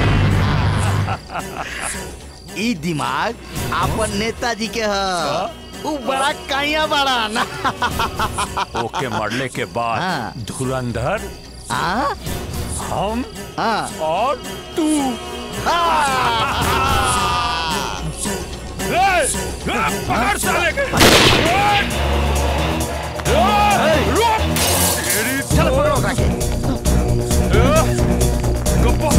ई दिमाग अपन नेताजी के ह उ बड़ा काइया बड़ा ना ओके मरने के बाद धुरंधर हम और तू ए, ए, पकड़ साले के ए, ए, रुक! तेरी चल पकड़ो ओकरा के गप्पा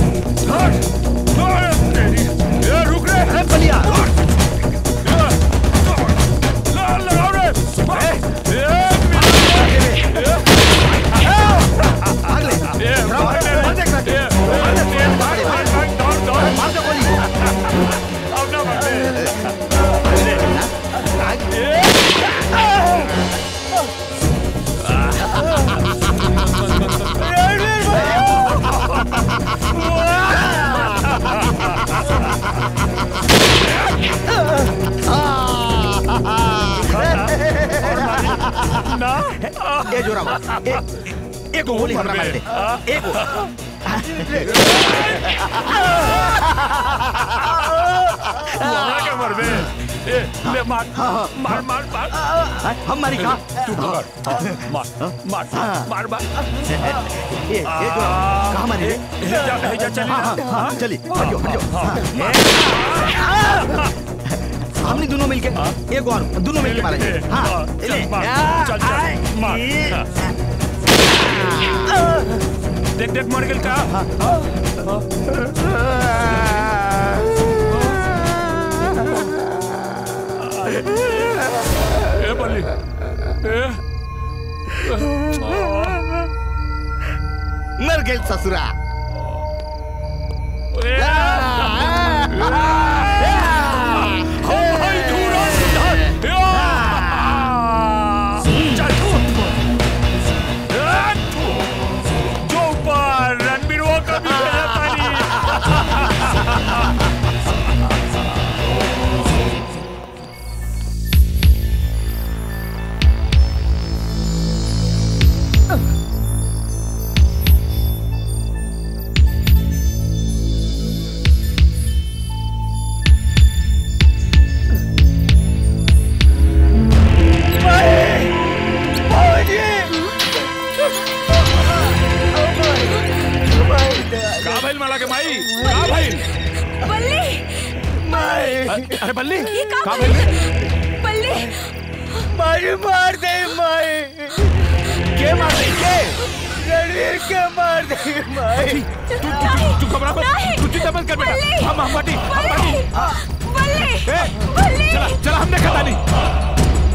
ना ए जोरावा ए एगो गोली हमरा मार दे एगो मोहरा के मरबे ए ले मार मार मार मार हम मारी का तू पकड़ मार मार मार मार ए ए जोरावा कहां मारी रे हे जा हे जा चली हाँ, हाँ, हाँ, चली हटियो हटियो हमने दोनों मिलके एगो और दोनों मिलके मारे हां ले चल चल मार देख देख मर गेल का ए बल्ली ए मर गेल ससुरा जो ऊपर रणबीरों का भी भेजा पानी का भइल माला के माई का भइल बल्ली माई अरे बल्ली ये का का भइल बल्ली मारी मार दे माई के मार दे के रणवीर के मार दे माई तू तू तू घबरा मत तू चिंता मत कर बेटा हम हम पार्टी हम पार्टी बल्ली बल्ली चला चला हम देखा नहीं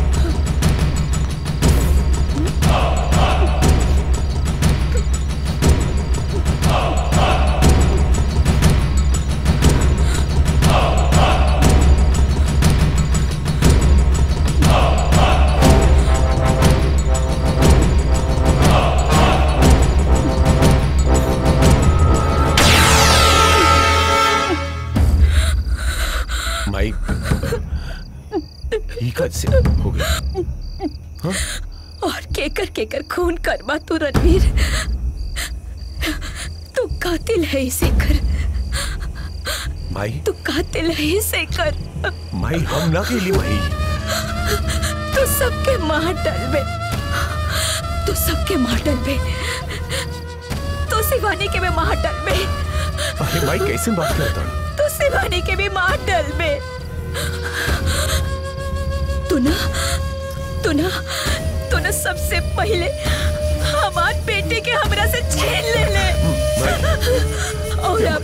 माई ही कद से हो गया हाँ? और केकर केकर खून करवा तू रणवीर तू कातिल है इसे कर माई तू कातिल है इसे कर माई हम ना केली माई तू सबके मार डलबे तू सबके मार डलबे तू शिवानी के भी मार डलबे अरे माई कैसे बात करता तू शिवानी के भी मार डलबे तू ना तू ना तू ना सबसे पहले हमार बेटे के हमरा से छीन ले ले और अब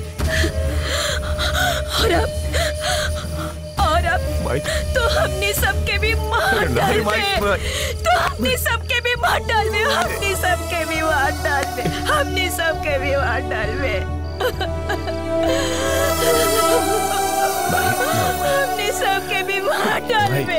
और अब और अब माई तो हमने सबके भी मार अरे डाल नहीं, माई, दे माई। तो हमने सबके भी मार डाल दे हमने सबके भी मार डाल दे हमने सबके भी मार डाल दे हमने सबके भी मार डाल दे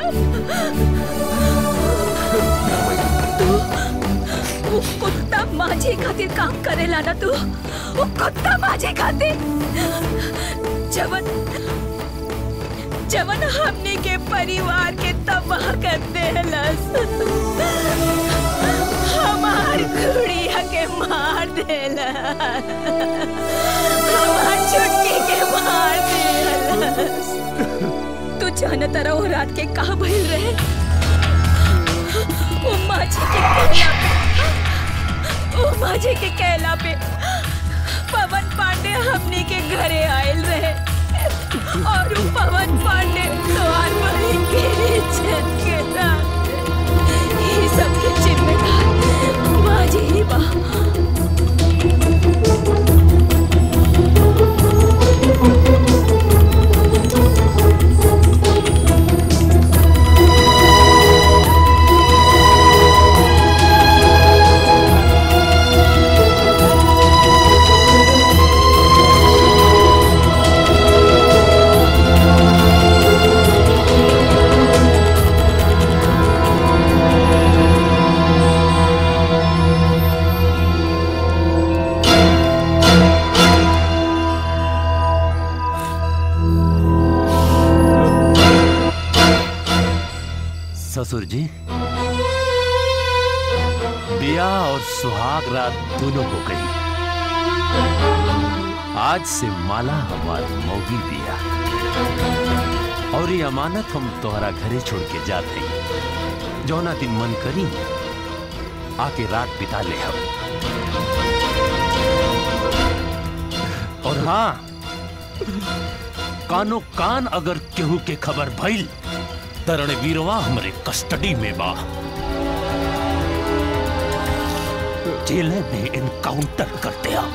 तू वो कुत्ता माझे खातिर काम करेला ना तू वो कुत्ता माझे खातिर जवन जवन हमने के परिवार के तबाह कर देलस हमार गुड़िया के मार देला हमार छुटकी के मार देलस तू जाना तारा वो रात के कहा भइल रहे वो माझी के कहला पे वो माझी के कहला पे पवन पांडे हमने के घरे आयल रहे और वो पवन पांडे द्वार बड़ी के इज्जत के साथ ये सब के जिम्मेदार माझी ही बा ससुर जी ब्याह और सुहाग रात दोनों हो गई आज से माला हमार मौगी दिया और ये अमानत हम तोहरा घरे छोड़ के जाते हैं जौना दिन मन करी आके रात बिता ले हम और हाँ कानो कान अगर केहू के खबर भइल तरण वीरवा हमरे कस्टडी में बा जेल में इनकाउंटर करते आ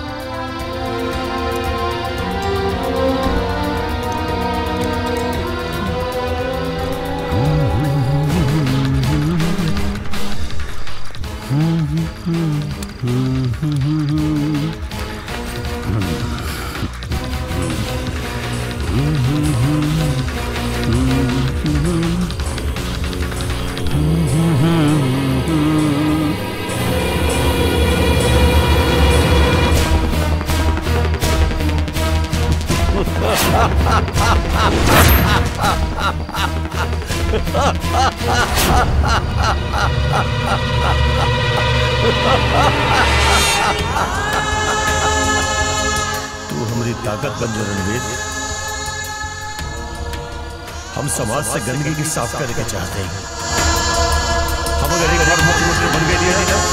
तू हमारी ताकत बन जा रणवीर हम समाज से गंदगी की साफ करने के चाहते हैं हम अगर एक बार मुख्यमंत्री बन गए दिया ना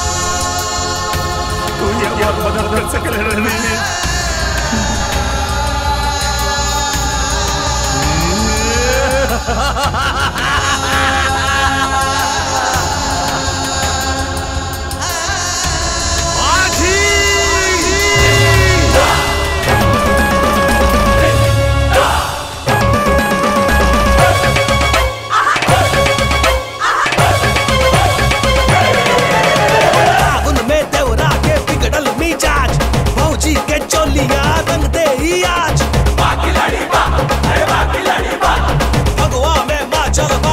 तो ये बात मदद कर सके रणवीर उनमें देवरा के बिगड़ल मिजाज फौजी के चोलिया रंग दे ही आज भगवा में माँ चल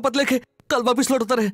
शपथ लेके कल वापिस लौट उतरे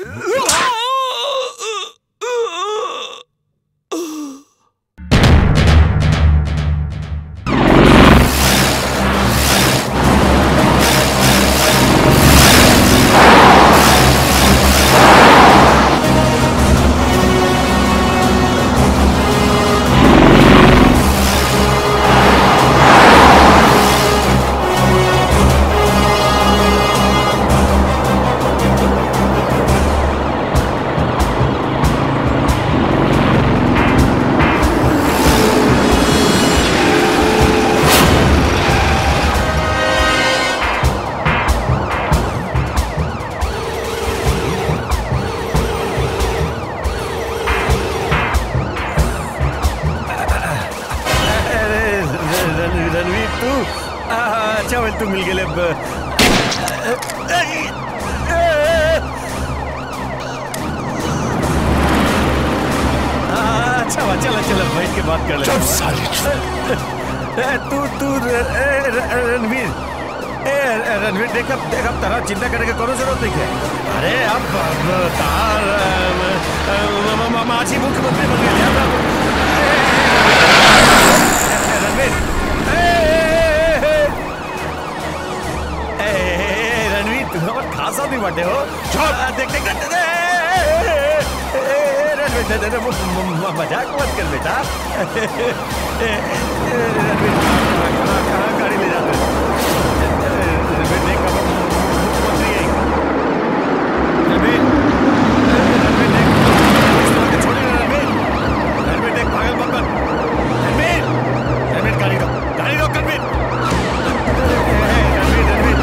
रण- रणवीर तू आ, अच्छा वेल तू मिल गेले ब- आ, अच्छा हुआ चलो चलो बैठ के बात कर ले चुप साले तू तू र- ए, र- रणवीर ए रणवीर देख अब देख अब तरह चिंता करने की कोनो जरूरत नहीं है अरे अब अब तार अम, अम, म- म- माझी मुख्यमंत्री बन गए अब रणवीर ए, ए, रणवीर तुम हमारे खास आदमी बटे हो आ, देख देख देख देख, ए, ए, ए, ए, रणवीर दे- दे- दे, म- म- म- मजाक मत कर बेटा ए, ए, ए, रणवीर कहाँ कहाँ कहाँ गाड़ी ले जाते हो? ए, रणवीर देख अब मुख्यमंत्री है रणवीर रणवीर देख इस तरह के छोड़िए ना, रणवीर रणवीर देख पागल मत बन रणवीर रणवीर गाड़ी दो गाड़ी दो रणवीर रणवीर रणवीर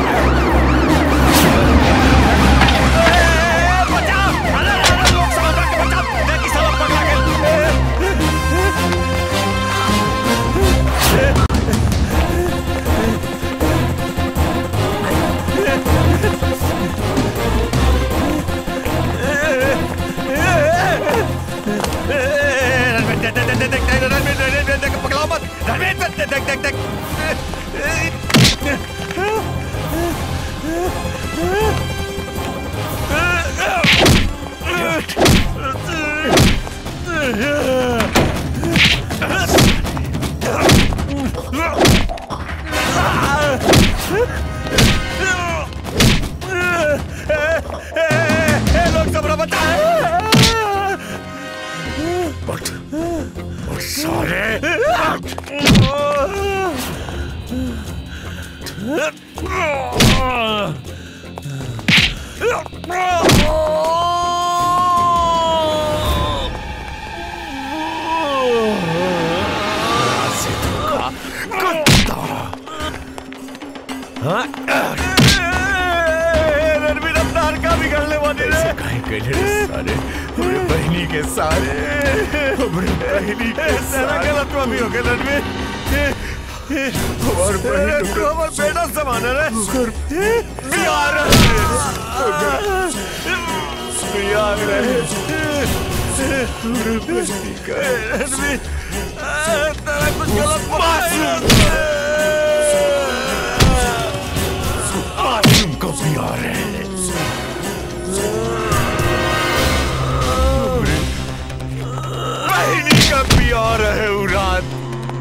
बचाओ अरे अरे लोग समझ के बचाओ देख इस तरफ पकड़ा रणवीर देख देख देख देख देख रणवीर रणवीर देख पकड़ाओ मत रणवीर देख देख देख देख लोग सब बचाओ उठ उठ साले हाँ? रणवीर अवतार का बिगड़ने वाले रे काहे कहले रे सारे हमरे बहनी के सारे हमरे बहनी के सारा गलत भी हो गया रणवीर हमार बहन को हमार बेटा समान है रे बिहार बिहार रहे हमरे बहनी का रणवीर तेरा कुछ गलत मासूम को प्यार है बहनी का प्यार है उरात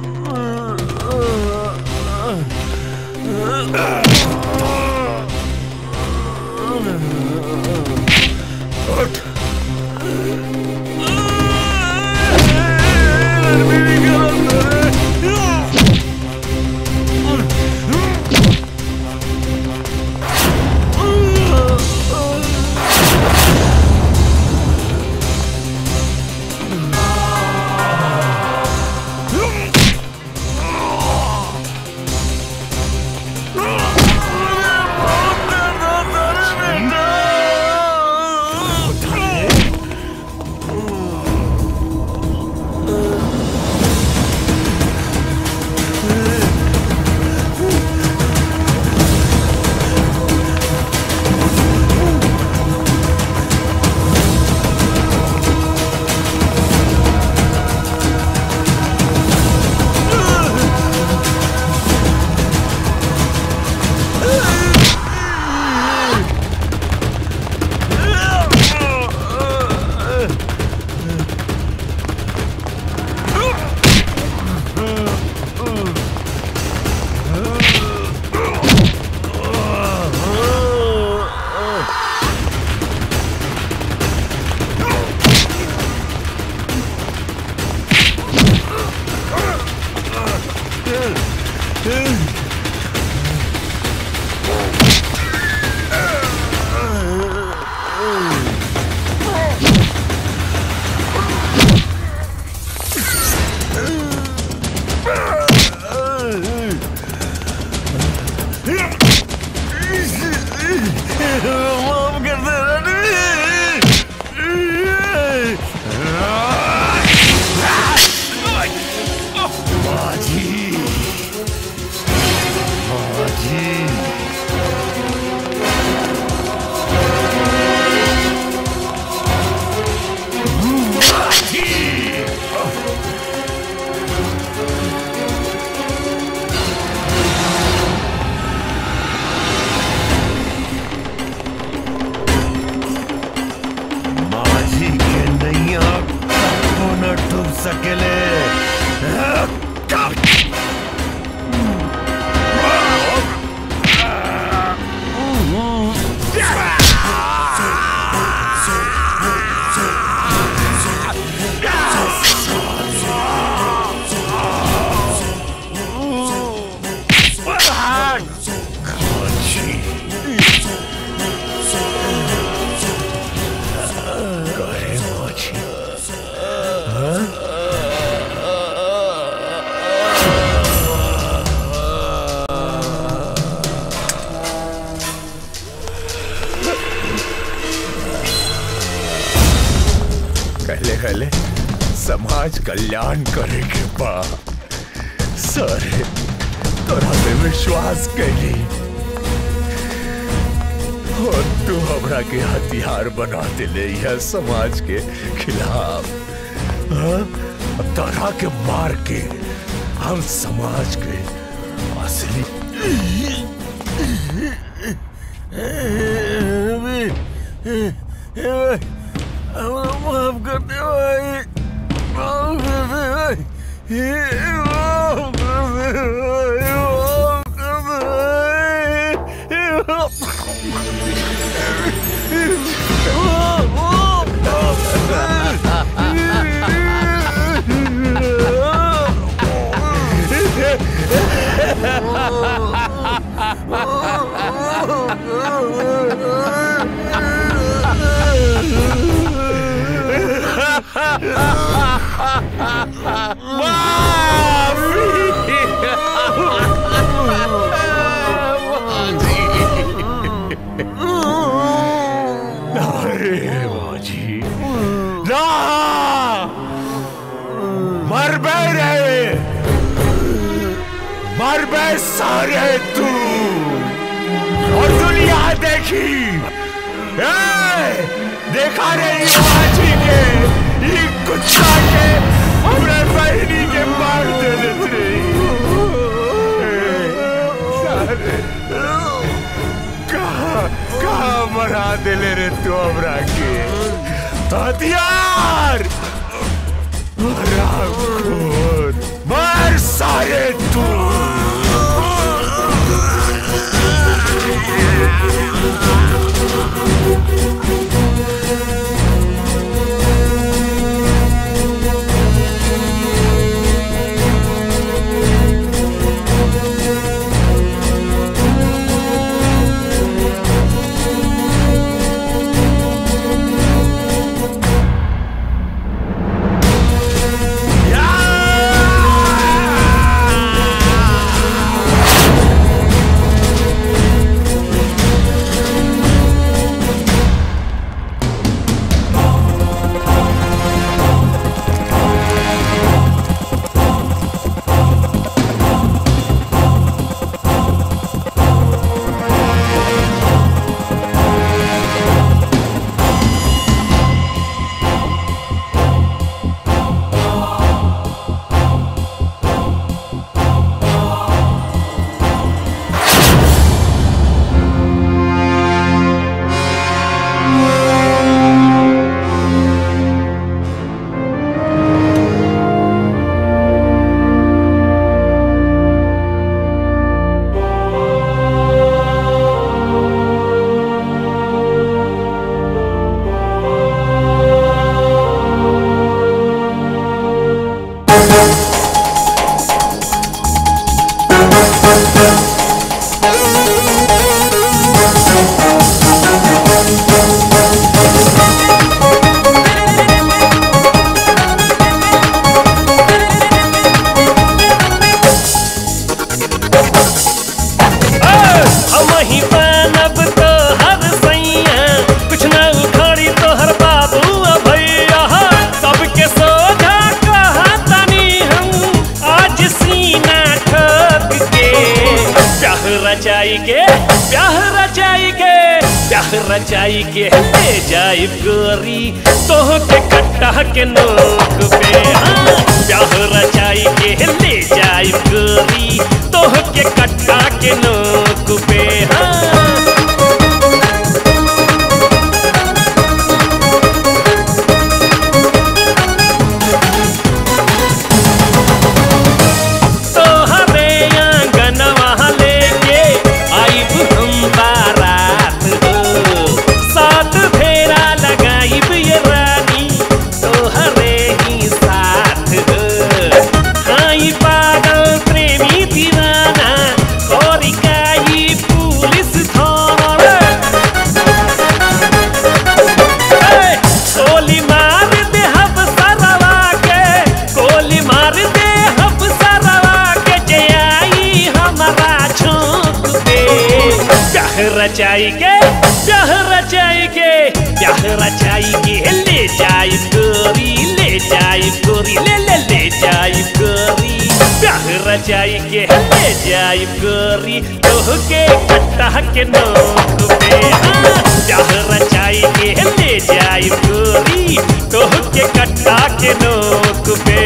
उठ कहले कहले समाज कल्याण करे के बा सारे तोरा पे विश्वास कैली और तू हमरा के हथियार बना दिले यह समाज के खिलाफ हाँ? अब तोरा के मार के हम समाज के असली माफ कर दे भाई माफ कर दे भाई माफ कर दे भाई माफ कर दे अरे बाजी ना मर बे रे मर बे सारे तू और दुनिया देखी ए, देखा रे ये बाजी के ये कुत्ता के हमरे बहनी के मार देने थे सारे कहा कहा मरा दिले रे तू हमरा के हथियार मरा खुद मर सारे तू हम ही बनब तो हर सैया कुछ न उखाड़ी तो हर बाबू भैया सबके सोझा कहा तनी हम आज सीना ठोक के प्याह रचाई के प्याह रचाई के प्याह रचाई के ले जाई गोरी तोह के कट्टा के नोक पे हाँ प्याह रचाई के ले जाई गोरी तोह के कट्टा के नोक पे हाँ रचाई के प्याह रचाई के प्याह रचाई के ले जाई गोरी ले जाई गोरी ले ले ले जाई गोरी प्याह रचाई के ले जाई गोरी तोह के कट्टा के नोक पे हाँ, प्याह रचाई के ले जाई गोरी तोह के कट्टा के नोक पे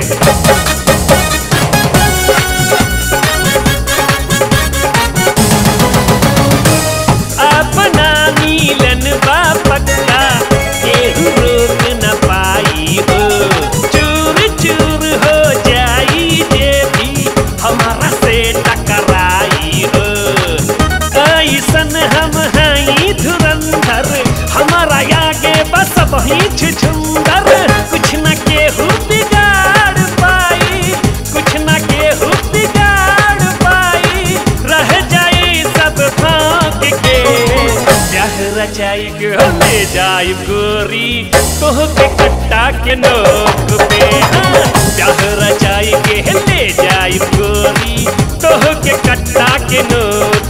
अपना नीलन बा पक्का केहू रोक न पाई हो चूर चूर हो जाई जे भी हमारा से टकराई हो ऐसन हम हई धुरंधर हमारा आगे बस वही छुछुंदर कुछ न केहू बिगाड़ पाई कुछ न केहू बिगाड़ पाई रह जाई सब भाग के प्याह रचाई के ले जाई गोरी तोह के कट्टा के नोक पे हाँ, प्याह रचाई के ले जाई गोरी तोह के कट्टा के नोक